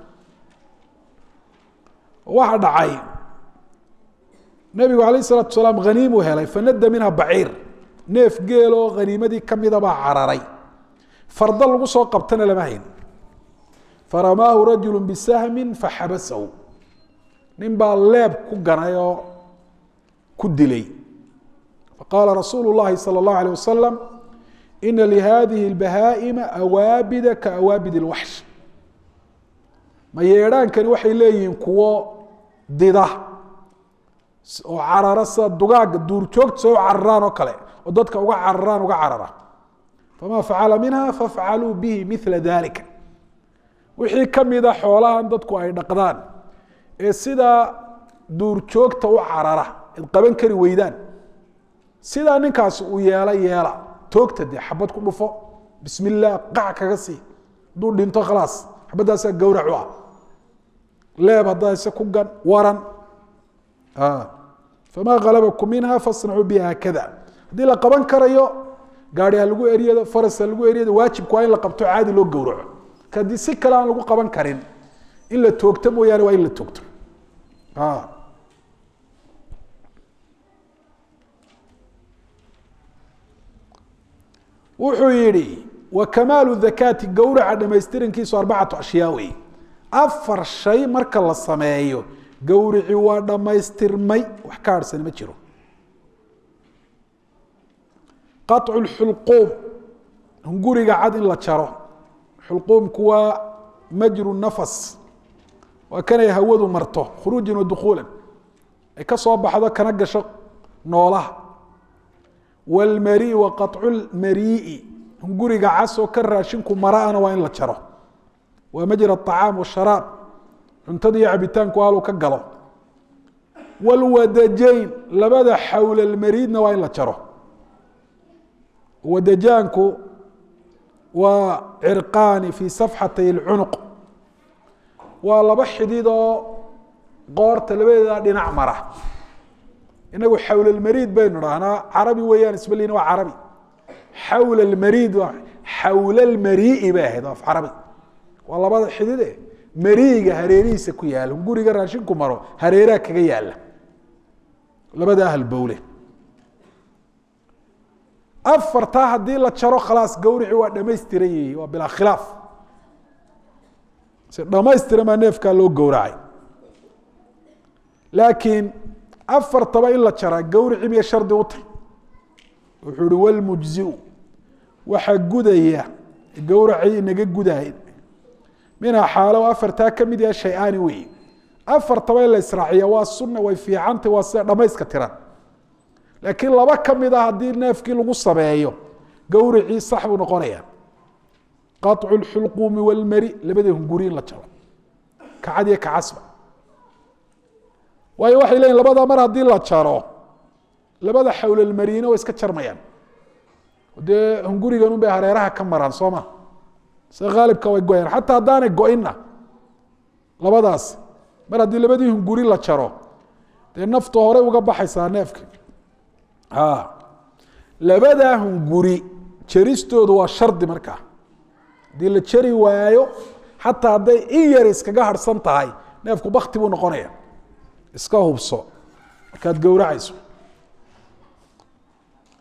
waxa dhacay nebigu alayh الsalatu salaam haniimuu helay fanada minha baciir neef geeloo haniimadii kamida baa cararay farda lagu soo qabtana lama hayn faramaahu rajulu bisahmi faxabasahu nin baa leeb ku ganay oo ku dilay faqaala rasuulu الlahi salى الlahu alيه wasalam ina lihadihi اlbahaa'ima awaabida kaawaabid اlwaxsh ma yeedhaankani waxay leeyihiin kuwo dida oo carara sida dugaaga duurjoogta soo cararaan oo kale oo dadka uga cararaan uga carara fama facala minha fafcaluu bihi mila dalika wixii kamida xoolahan dadku ay dhaqdaan ee sidaa duurjoogta u carara id qaban kari weydaan sidaa ninkaasi uu yeela yeela toogta dee xabad ku dhufo bismi illah qac kaga sii hadduu dhinto khalaas xabadaasaa gawrac u ah leeb haddaase ku gan waran famaa halabakum minha fasnacuu biha haakada haddii la qaban karayo gaari ha lagu eryado faras ha lagu eryado waajibku waa in la qabto caadi loo gowraco ka haddii si kale aan lagu qaban karin in la toogto mooyaane waa in la toogto wuxuu yihi wa kamaalu dhakaati gowraca dhamaystirankiisu arbacatu ashyaa wey afar shay marka la sameeyo gowrici waa dhammaystirmay wax ka harhsani ma jiro qaطcu lxulquum hunguriga cad in la jaro xulquumku waa majru nafas waa kanay hawadu marto khuruujan wa dukuulan ay ka soo baxdo kana gasho noolaha wاlmari wa qaطcu lmarii'i hunguriga cas oo ka raashinku maraana waa in la jaro waa majra aطacaam washaraab cuntada iyo cabitaanku haluu ka galo wاlwadajayn labada xawlalmariidna waa in la jaro wadajaanku waa cirqaani fi safxatay اlcunuq waa laba xidid oo qoorta labadeeda dhinac mara inagu xawlalmariid baynu dhahnaa carabi weeyaan isbalina waa carabi xawla almariid xawla almarii'i bay ahayd af carabi waa labada xidide mariiga hareerihiisa ku yaala guriga raashinku maro hareeraha kaga yaala labada ahl bowle afartaa haddii la jaro khalaas gawrici waa dhamaystiran yihi waa bilaa khilaaf si dhamaystiran baa neefkaa loo gowracay laakiin afartaba in la jaraa gawrici miya shardi u tay wuxuu ihi walmujziu waxaa gudaya gowracii inaga gudahay minhaa xaalo afartaa ka mid yaha shay-aani wey afartaba in la israaciya waa sunna way fiicantay waa sida dhamayska tiran laakiin laba ka mid a haddii neefkii lagu sameeyo gowricii sax buu noqonaya qaطcu اlxulquumi wاlmari labada hunguri in la jaro kacad iyo kacasba waayo waxay leyihin labada mar haddii la jaro labada xawlalmarina way iska jarmayaan dee hungurigan un bay hareeraha ka maraan soo ma sida haalibka way goyaan xataa haddaanay go-inna labadaas mar haddii labadii hunguri la jaro dee nafta horey uga baxaysaa neefka labadaa hunguri jaristoodu waa shardi markaa haddii la jari waayo xataa hadday in yar iskaga harhsan tahay neefku bakti buu noqonaya iska hubso markaad gowracayso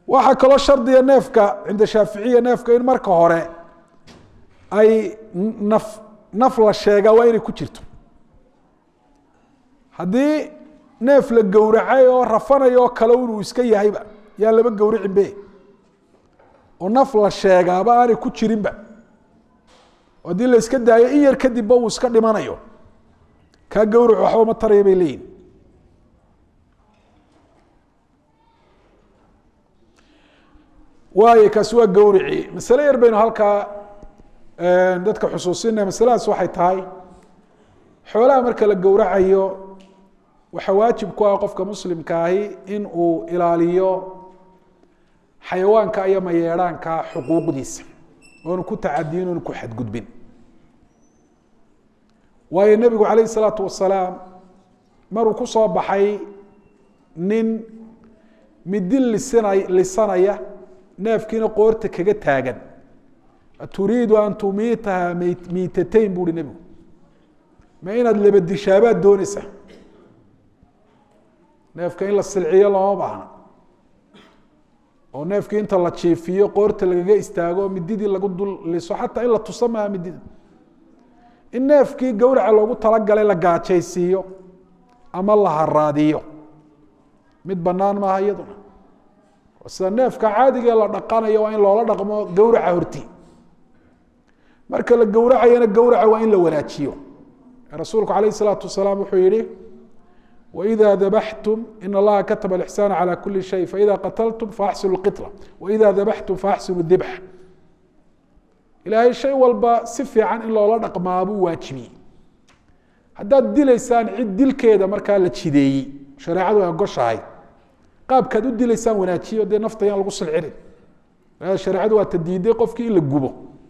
waxaa kaloo shardiga neefka cinda shaaficiya neefka in marka hore ay naf naf la sheegaa waa inay ku jirto haddii neef la gowracay oo rafanaya oo kale inuu iska yahayba yaan laba gowricinbe oo naf la sheegaaba aanay ku jirinba haddii la iska daayo in yar kadibba uu iska dhimanayo kaa gowrac waxba ma taraya bay leeyihin waayo kaasi waa gowrici masale yar baynu halkaa dadka xusuusinaya masaladaas waxay tahay xoolaha marka la gowracayo waxaa waajib ku ah qofka muslimka ahi in uu ilaaliyo xayawaanka iyo mayeedhaanka xuquuqdiisa oonu ku tacadiyin oonu ku xadgudbin waayo nebigu calayh isalaatu wasalaam maruu ku soo baxay nin midi lisina lisanaya neefkiina qoorta kaga taagan turiidu an tumiitaha miitatayn bu uhi nebigu ma inaad labadishaabaad dooneysa neefka in la silciyo looma baahna oo neefkii inta la jiifiyo qoorta lagaga istaago mididii lagu dul liso xataa in la tusa maaha midida in neefkii gowraca loogu talagalay la gaajaysiiyo ama la haraadiyo mid banaan maaha iyaduna sida neefka caadigee la dhaqanayo waa in loola dhaqmo gowraca horti marka la gowracayana gowraca waa in la wanaajiyo rasuulku alayh الsalaatu wasalaam wuxuu yihi وإذا ذبحتم إن الله كتب الإحسان على كل شيء فإذا قتلتم فأحسنوا القطلة وإذا ذبحتم فأحسنوا الذبح ilaahay shay walba si fiican in loola dhaqmaa buu waajibiyey haddaad dilaysaan cid dilkeeda markaa la jideeyey shareecadu ay ogoshahay qaabkaad u dilaysaan wanaajiyo dee nafta yaan lagu silcinin shareecadu waa ta diiday qofkii in la gubo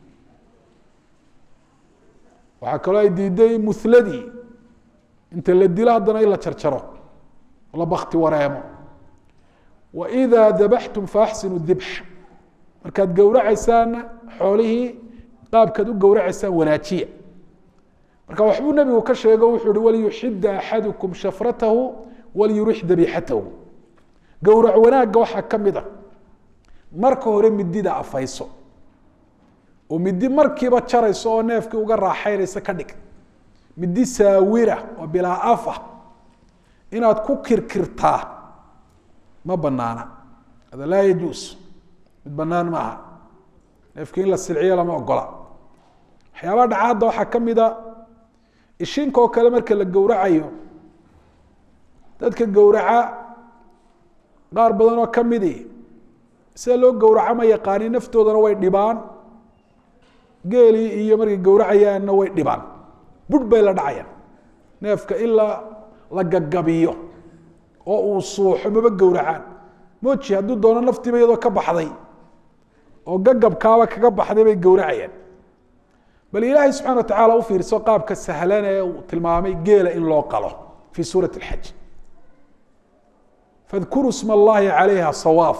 waxaa kaloo ay diiday muhladii inta la dilo haddana in la jarjaro la bakti wareemo wإida dabaxtum faaxsinu dibx markaad gowracaysaanna xoolihii qaabkaad u gowracaysaan wanaajiya marka waxbuu nebigu ka sheego wuxuu hi waliyuxida axadukum shafratahu waliyurix dabixatahu gowrac wanaagga waxaa ka mid a marka hore midida afayso oo midi markiiba jarayso oo neefkii uga raaxaynaysa ka dhig midi saawira oo bilaa af ah inaad ku kirkirtaa ma banaana hada laa yajuus mid banaan maaha neefkii in la silciyo lama ogola waxyaabaha dhacaadda waxaa ka mida ishinka oo kale marka la gowracayo dadka gowraca qaar badan oo kamidi sida loo gowraco ma yaqaanin naftoodana way dhibaan geelii iyo markay gowracayaanna way dhibaan budh bay la dhacayaan neefka ilaa la gagabiyo oo uu suuxo maba gowracaan moji hadduu doono naftiiba iyadoo ka baxday oo gagabkaaba kaga baxday bay gowracayaan bal ilaahay subxana wa tacaala u fiirso qaabka sahlan ee uu tilmaamay geela in loo qalo fii suurati اlxaj fadkuruu sma allahi calayha sawaaf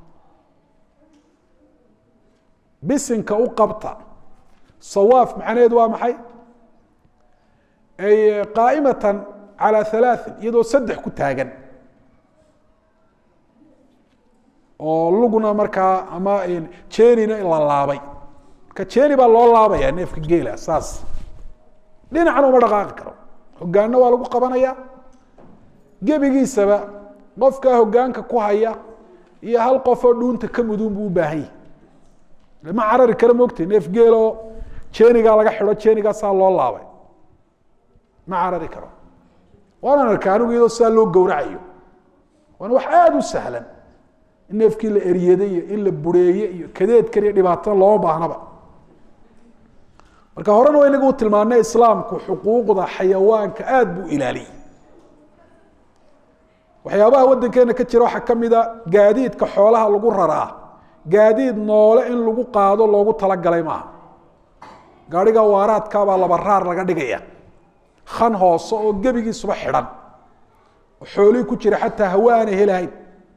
bisinka u qabta sawaaf macnaheedu waa maxay ay qaa'imatan calى halaaثin iyadoo saddex ku taagan oo lugna markaa ama jenina la laabay marka jeni baa loo laabaya neefka geela saas dhinacna uma dhaqaaqi karo hogaanna waa lagu qabanaya gebigiisaba qofkaa hogaanka ku haya iyo hal qofoo dhuunta ka mudun buu u baahan yahy ma carari kara mogtay neef geeloo jenigaa laga xido jenigaasaa loo laabay ma carari karo waanaan arka anigu iyadoo sidaa loo gowracayo waana wax aada u sahlan in neefkii la eryaday iyo in la bureeye iyo kadeedkan iyo dhibaatada looma baahnaba marka horena waa inagu tilmaanay islaamku xuquuqda xayawaanka aada buu ilaaliyey waxyaabaha waddankeena ka jira waxaa ka mida gaadiidka xoolaha lagu raraa gaadiid noole in lagu qaado loogu talagalay maaha gaariga waaraadkaabaa laba raar laga dhigaya kan hoose oo gebigiisuba xidhan oo xoolihii ku jira xataa hawa aanay helahayn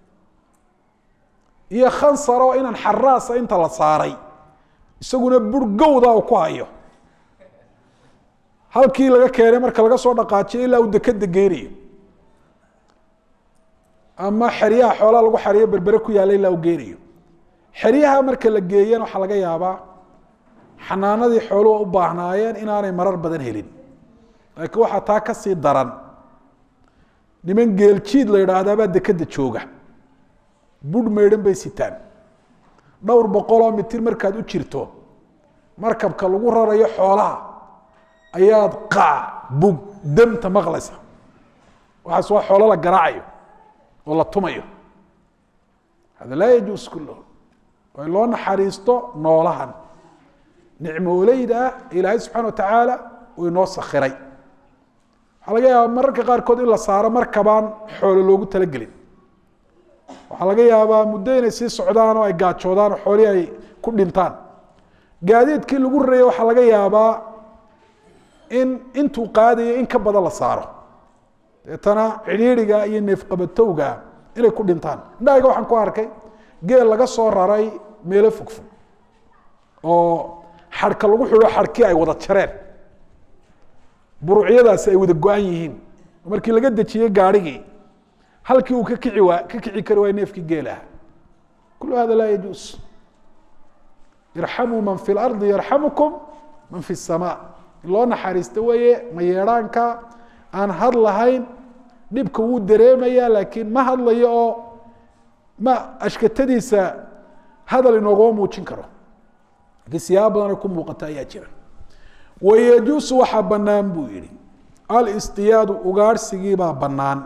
iyo kan sare oo inaan xaraasa inta la saaray isaguna burgowda uu ku hayo halkii laga keenay marka laga soo dhaqaajiyo ilaa uu dekeda geynayo ama xeryaha xoolaa lagu xariyo berbere ku yaalla ilaa u geynayo xeryaha marka la geeyana waxaa laga yaabaa xanaanadii xooluhu u baahnaayeen inaanay marar badan helin laakiin waxaa taa ka sii daran niman geeljiid la yidhaahdaabaa dekeda jooga budh maydhan bay sitaan dhowr boqoloo mitir markaad u jirto markabka lagu rarayo xoolaha ayaad qaac bug damta maqlaysa waxaas waa xoolo la garaacayo oo la tumayo hada laa yajuus kullahu waa in loo naxariisto noolahan nicmooleyda ah ilaahay subxana wa tacaala uu inoo sakhiray waxaa laga yaabaa mararka qaarkood in la saaro markabaan xoolo loogu talagelin waxaa laga yaabaa muddo inay sii socdaan oo ay gaajoodaan oo xoolihii ay ku dhintaan gaadiidkii lagu raraya waxaa laga yaabaa in intuu qaadayo in ka badan la saaro deetana cidhiidriga iyo neefqabatowga inay ku dhintaan indhahayga waxaan ku arkay geel laga soo raray meelo fogfog oo xadhka lagu xidho xadhkii ay wada jareen buruucyadaasi ay wada go-an yihiin markii laga dejiyey gaarhigii halkii uu ka kici waa ka kici kari waay neefkii geelaha kulu hada laa yajuus irxamuu man fi lardi yarxamukum man fi الsama in loo naxariisto weeye mayeedhaanka aan hadlahayn dhibka wuu dareemaya laakiin ma hadlayo oo ma ashkatadiisa hadal inoogama muujin karo laakiin siyaaba badan ay ku muuqata ayaa jira wayajuusu waxaa bannaan buu yihi alistiyaadu ugaarhsigii baa bannaan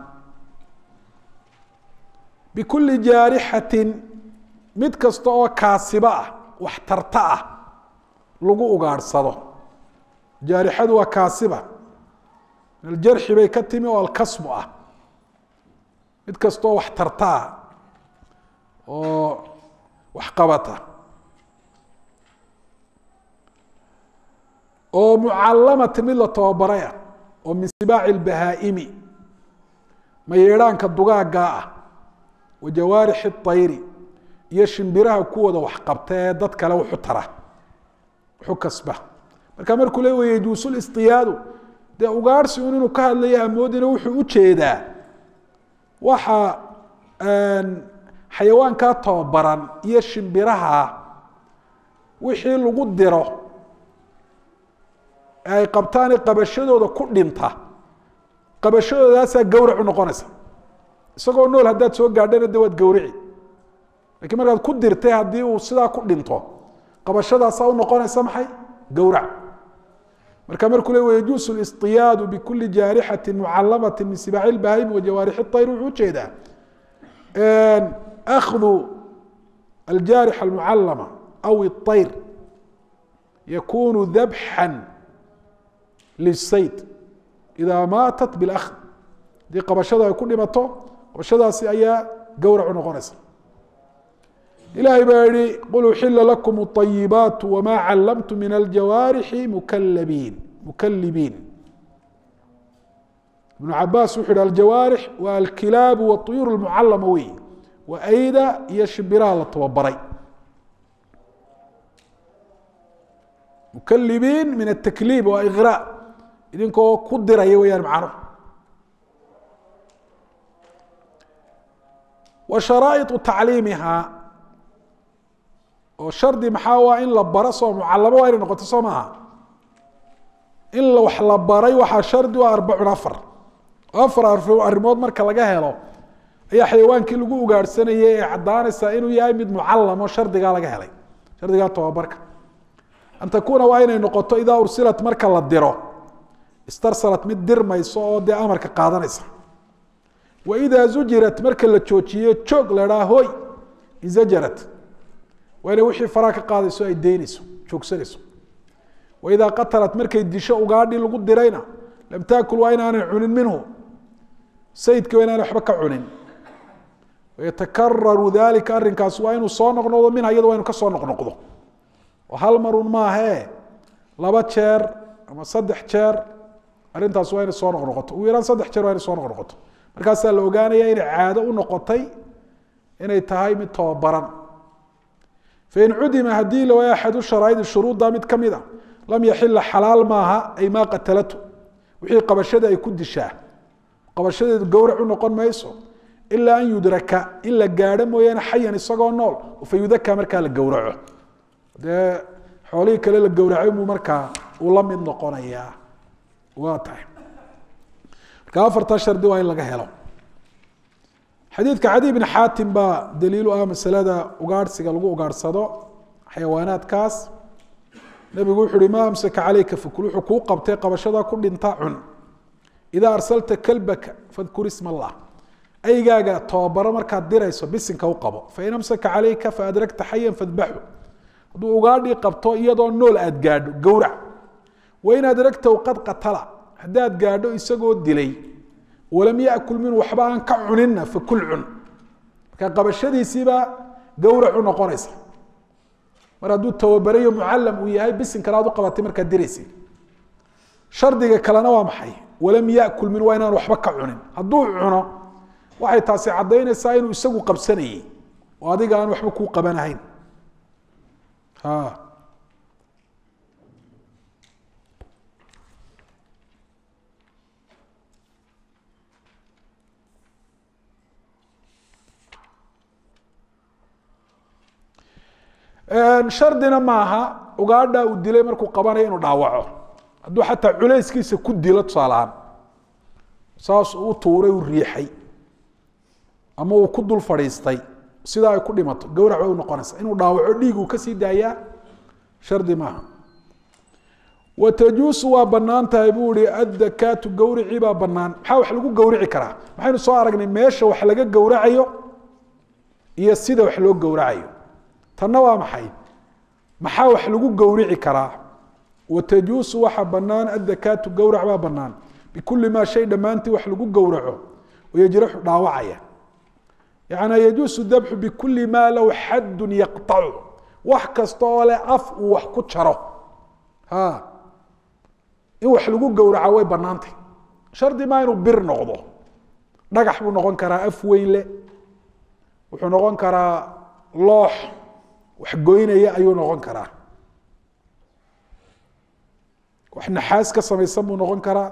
bikuli jaarixatin mid kasta oo kaasiba ah wax tarta ah lagu ugaadhsado jaarixadu waa kaasiba min aljarxi bay ka timi oo alkasbu ah mid kasta oo wax tarta ah oo wax qabata oo mucalamatin mid la tababaraya oo min sibaaci اlbahaa'imi mayeedhaanka dugaaggaa ah wa jawaarixi الطayri iyo shimbiraha kuwooda wax qabta ee dad kale wuxu tara wuxu kasba marka markuu le wa yajuusu listiyaadu dee ugaarhsi un inuu ka hadlayo hamoodina wuxuu u jeedaa waxa xayawaankaa tababaran iyo shimbiraha wixii lagu diro ay qabtaane qabashadooda ku dhinta qabashadoodaasaa gawrac u noqonaysa isagoo nool haddaad soo gaadhana de waad gawrici lakiin markaad ku dirtay haddii uu sidaa ku dhinto qabashadaasaa u noqonaysa maxay gawrac marka markuu le wayajuusu listiyaadu bikuli jaarixati mucalamati min sibaaci lbahaimi wa jawaarixi اطayr wuxuu ujeedaa akhdu aljaarix almucalama aw الطayr yakunu dabxا lisayd idaa maatat biاlakd haddii qabashada ay ku dhimato qabashadaasi ayaa gawrac u noqonaysa ilahay baa yihi qul uxila lakum الطayibaat wma calamtu min aljawaarixi mukalabiin mukalibiin ibnu cabaas wuxu yihi aljawaarix waa alkilaabu waطuyuur اlmucalama wey waa ayda iyo shimbiraha la tababaray mukalibiin min atakliib waa iqra idinkoo ku diraya weyaan macnuhu wa sharaa'iطu tacliimiha oo shardi maxaa waa in la baro soo mucalamo waa inay noqoto soo maaha in wax la baray waxaa shardi u arbacun afar afar arrimood marka laga helo ayaa xayawaankii lagu ugaadhsanayay ee caddaanaysaa inuu yahay mid mucalamo shardigaa laga helay shardigaa tababarka an takuuna waa inay noqoto idaa ursilat marka la diro istarsalat mid dirmayso oo dee amarka qaadanaysa wa idaa zujirat marka la joojiyo joog la dhaa hoy izajarat waa inay wixii faraa ka qaadayso ay deynayso joogsanayso wa idaa qatalat markay disho ugaadhi lagu dirayna lam taakul waa inaanay cunin minhu sayidka waa inaanay waxba ka cunin wayatakararu dalika arrinkaas waa inuu soo noqnoqdo minha iyado waa inu ka soo noqnoqdo oo hal marun maahee laba jeer ama saddex jeer arrintaas waa inay soo noqnoqoto ugu yaraan saddex jeer waa inay soo noqnoqoto markaasaa la ogaanaya inay caado u noqotay inay tahay mid tababaran fain cudima haddii la waayo axadu sharaa'idi shuruudda mid ka mid a lam yaxila xalaal maaha ay maa qatalatu wixii qabashada ay ku dishaa qabashadeedu gowrac u noqon mayso ilaa an yudraka in la gaadho mooyaane xayan isagoo nool fa yudaka markaa la gowraco dee xoolihii kale la gowracay muu markaa uu la mid noqonayaa waa tahay marka afartaa shardi waa in laga helo xadiidka cadi bn xaatim baa daliilu ah masalada ugaadhsiga lagu ugaadhsado xayawaanaadkaas nabigu wuxu uhi ma amsaka calayka fakul wuxuu kuu qabtay qabashadaa ku dhinta cun idaa arsalta kalbaka fadkur isma allah aygaaga tababaro markaad dirayso bisinka u qabo fain amsaka calayka faadragta xayan fadbaxu hadduu ugaadhii qabto iyadoo nool aad gaadho gowrac wain adragtahu qad qatala haddaad gaadho isagoo dilay walam yakul minhu waxba aan ka cuninna fakul cun marka qabashadiisiibaa gowrac u noqonaysa mar hadduu tababarayo mucalam uu yahay bisinkana aad u qabatay markaad diraysa shardiga kalena waa maxay walam yakul min waa inaan waxba ka cunin hadduu cuno waxay taasi caddaynaysaa inuu isagu qabsanayey oo adiga aan waxba kuu qabanahayn shardina maaha ugaadha uu dilay markuu qabanayo inuu dhaawaco hadduu xataa culayskiisa ku dilo tusaalahaan saas u tuuray u riixay ama uu ku dul fadhiistay sidaa ay ku dhimato gowrac bay u noqonaysa inuu dhaawaco dhiig uu kasii daayaa shardi maaha watajuusu waa banaan tahay buu ihi addakaatu gowricii baa banaan maxaa wax lagu gowrici karaa maxaynu soo aragnay meesha wax laga gowracayo iyo sida wax loo gowracayo tanna waa maxay maxaa wax lagu gowrici karaa watajuusu waxa banaan addakaatu gowrac baa banaan bikuli maa shay dhammaantii wax lagu gowraco oo yajraxu dhaawacaya yani yajuusu dabxu bikuli maa lahu xadun yaqطacu wax kasta oo leh af uu wax ku jaro ha in wax lagu gowraca way banaantay shardi maa inuu bir noqdo dhagax buu noqon karaa af weyn leh wuxuu noqon karaa loox wax goynaya ayuu noqon karaa wax naxaas ka samaysan buu noqon karaa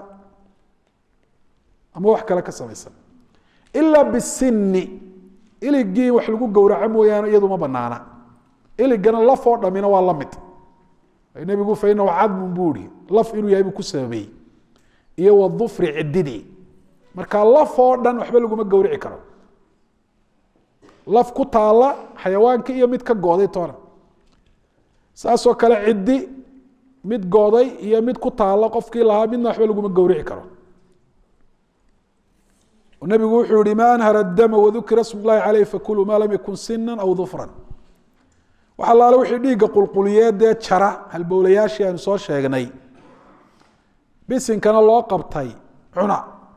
ama wax kale ka samaysan ilaa bisini iligii wax lagu gowraco mooyaane iyadu ma banaana iligana laf oo dhamina waa la mid nebigu fa inahu cadmun buu ihi laf inuu yahay buu ku sababeeyey iyo wadufri cididii marka laf oo dhan waxba laguma gowrici karo laf ku taala xayawaanka iyo mid ka gooday toona saasoo kale ciddi mid gooday iyo mid ku taala qofkii lahaa midna waxba laguma gowrici karo nabigu wuxuu yihi ma anhara dama wadukira sm اllahi aleyh fakuluu ma lam yakun sina aw dufran wax allaale wixii dhiigga qulquliyeedee jara halbowlayaashii aynu soo sheegnay bisinkana loo qabtay cuna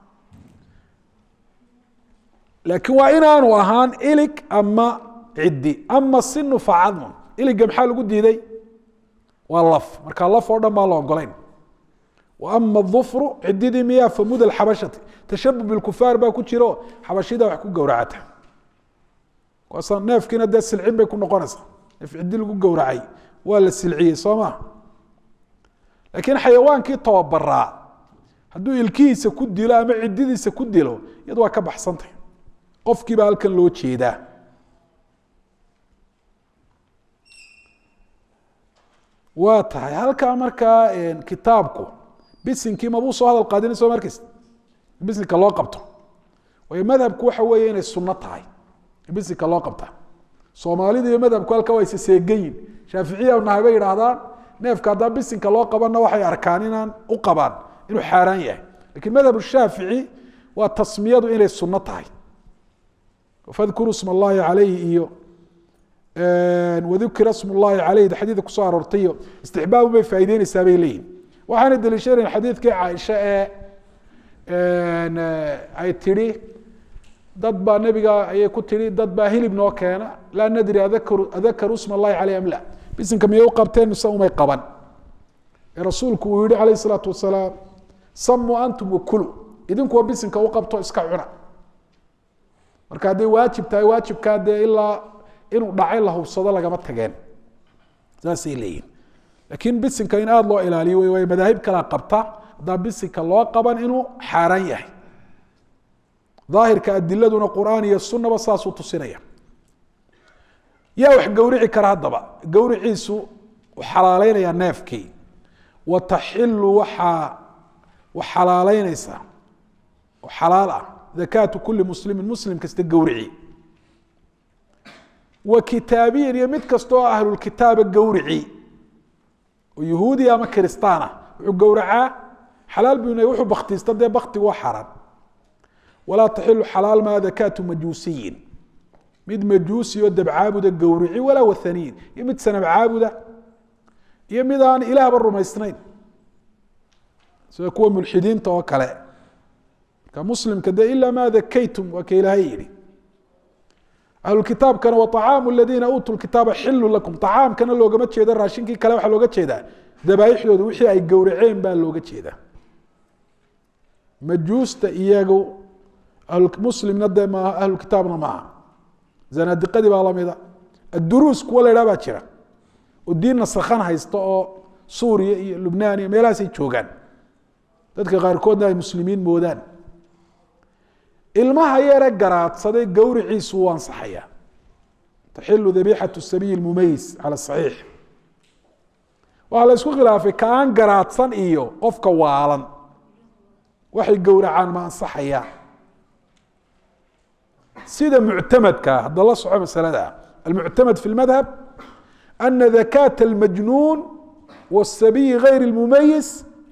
laakiin waa inaanu ahaan ilig ama ciddi ama sinu facadmun iliga maxaa lagu diiday waa laf marka laf oo dhan baa la ogolayn ama dufru cididii miyaa famud xabashati tashabu bikufaar baa ku jiro xabashida wax ku gowracata neefkiina dee silcin bay ku noqonaysaa neef cidi lagu gowracay waa la silciyey soo ma laakiin xayawaankii tababaraa hadduu ilkihiisa ku dilo ama cididiisa ku dilo iyadu waa ka baxsantay qofkiiba halkan loo jeedaa waa tahay halkaa markaa kitaabku bisinkii mabuu soo hadal qaadina soo markaysa bisinka loo qabto waayo madhabku waxa weeye inay sunno tahay bisinka loo qabta soomaalida iyo madhabku halka waa isaseegayin shaaficiya nahay bay yidhaahdaan neefka haddaa bisinka loo qabanna waxay arkaan inaan u qabaan inuu xaaraan yahay lakiin madhab shaafici waa tasmiyadu inay sunno tahay fadkuruu sma allahi calayhi iyo wadukira sm llahi calayh xadiidka kusoo aroortay iyo istixbaabu bay faa'ideyneysaa bay leeyihin waxaana daliishanayn xadiidkii caaisha ee ay tidhi dad baa nebiga ayay ku tidhi dad baa hilib noo keena laa nadri adakaru sma allahi caleyh am la bisinka miyay u qabteen mise umay qaban ee rasuulku uu yihi calayh isalaatu wasalaam samuu antum wakulu idinkuwa bisinka u qabto iska cuna marka hadday waajib tahay waajibkaa dee ilaa inuu dhacay la hubsado lagama tageen saasay leeyihin laakiin bisinka in aada loo ilaaliyo wey waayo madaahib kalaa qabta haddaan bisinka loo qaban inuu xaaraan yahay daahirka adiladuna qur'aan iyo sunaba saasuu tusinaya yaa wax gowrici kara haddaba gowriciisu u xalaaleynayaa neefkii wa taxilu waxaa xalaaleynaysaa oo xalaal ah dakaatu kuli muslimin muslim kasta gowrici wa kitaabiyin iyo mid kasta oo ahlulkitaaba gowrici oo yahuudi ama kiristaan ah wuxuu gowracaa xalaal buu wuxuu baktiista dee baktigu waa xaaraan walaa taxilu xalaal maa dakaatu majuusiyin mid majuusi oo dabcaabuda gowrici walaa wathaniyin iyo mid sanab caabuda iyo mid aan ilaahba rumaysnayn sida kuwa mulxidiinta oo kale marka muslimka de ila ma dakaytum waa ka ilaahay yihi ahlukitaabkana wa طacaamu aladiina uutuu kitaaba xilu lakum طacaamkana loogama jeedo raashinkii kale waxaa looga jeedaa dabaaixdooda wixii ay gowraceen baa looga jeedaa majuusta iyagu muslimna de maaha ahlukitaabna maaha zanaadiqadii baa lamida adduruus kuwa la idhaha baa jira oo diin nasakhan haysta oo suuriya iyo lubnaan iyo meelahaasay joogaan dadka qaarkoodna ay muslimiin moodaan ilmaha yare garaadsaday gowriciisu wuu ansaxaya taxilu dabixatu sabiyi mumayis cala saxiix waxaa la isku khilaafay ka aan garaadsan iyo qofka waalan waxay gowracaan ma ansaxaya sida muctamadka hadda la soco masalada almuctamad fi lmadhab ana dakaata almajnuun wاsabiyi gayr اlmumayis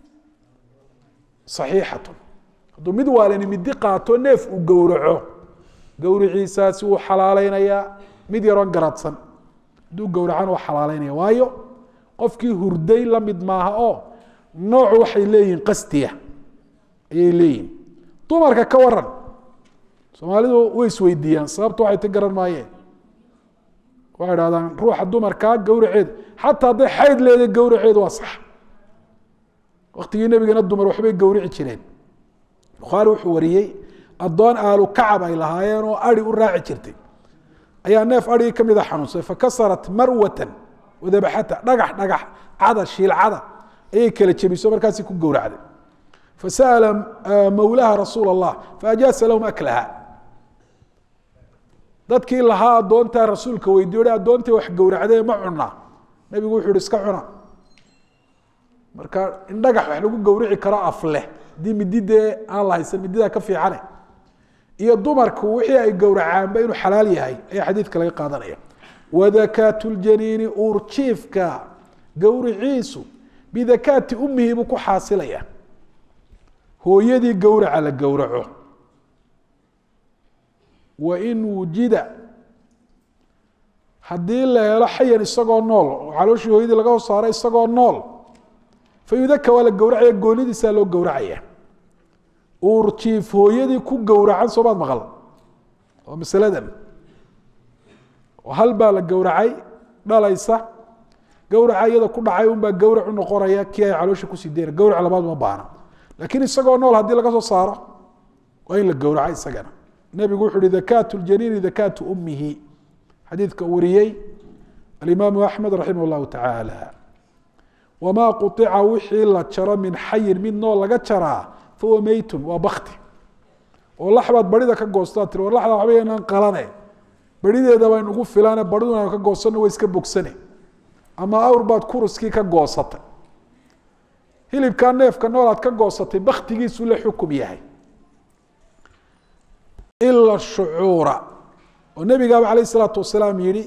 صaxiixat hadduu mid waalani midi qaato neef uu gowraco gowriciisaasi wuu xalaaleynayaa mid yaroon garadsan hadduu gowracana waa xalaaleynaya waayo qofkii hurday la mid maaha oo noocu waxay leeyihiin qastiya ayay leeyihin dumarka ka waran soomaalidu way isweydiiyaan sababta waxay ti garan maayeen waxay dhahdaan ruuxa dumarkaa gowraceedu xataa hadday xayd leeday gowraceedu waa sax waktigii nebigana dumar waxbay gowrici jireen bukhaari wuxuu wariyey addoon aalu kacab ay lahaayeen oo ari u raaci jirtay ayaa neef arigii ka mida xanuunsay fakasarat marwatan wadabaxata dhagax dhagax cada shiilcada ayay kala jebiso markaasi ku gowracday fasa'ala mawlaha rasuul allah faajaasa lahum aklaha dadkii lahaa addoontaa rasuulka weydiiyo addoontii wax gowracdee ma cunaa nebigu wuxuu ihi iska cuna marka in dhagax wax lagu gowrici karo afleh haddii midi dee aan la haysan mididaa ka fiicane iyo dumarku wixii ay gowracaanba inuu xalaal yahay ayaa xadiidka laga qaadanaya wadakaatu ljaniini uurjiifka gowriciisu bidakaati umihi buu ku xaasilaya hooyadii gowraca la gowraco wain wujida haddii la helo xayan isagoo nool oo calooshii hooyadii laga hos saaro isagoo nool fayudaka waa la gowracaya goonidiisaa loo gowracaya uurjiif hooyadii ku gowracan soomaad maqal oo masaladan oo hal baa la gowracay dhalaysa gowraca iyada ku dhacay unbaa gowrac u noqonaya kii ay caloosha kusii deyna gowrac labaad uma baana laakiin isagoo nool haddii laga soo saaro waa in la gowraca isagana nebigu wuxu uhi dakaatu ljaniini dakaatu umihi xadiidka uu wariyey alimaamu axmed raximah llahu tacaala wamaa quطica wixii la jaro min xayin mid nool laga jaraa fahuwa meytun waa bakti oo laxbaad barida ka goostaa tiri war laxda waxba yanaan qalane berideeda bay nugu filane baridun aan ka goosano way iska bogsane ama awr baad kuruskii ka goosatay hilibkaa neefka nool aad ka goosatay baktigiisu la xukum yahay ila shucuura oo nebigaaba alayh isalaatu wasalaam yihi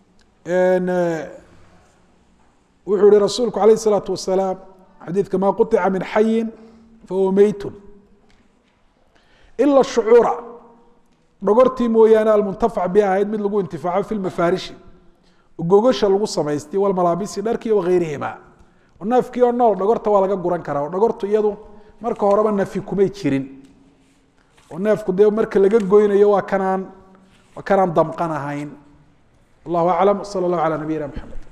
wuxuu yihi rasuulku alayh الsalaatu wasalaam xadiidka maa quطica min xayin fahuwa meytun ila shucuura dhogortii mooyaane almuntafac bi ahayd mid lagu intifaaco fi lmafaarishi gogasha lagu samaystay walmalaabisi dharkii wagayrihima neefkii oo nool dhogorta waa laga guran karaa oo dhogortu iyadu marka horeba nafi kumay jirin oo neefku dee marka laga goynayo waa kanaan waa kanaan damqan ahayn wallahu aclam sala اllahu alى nabiyina mxamed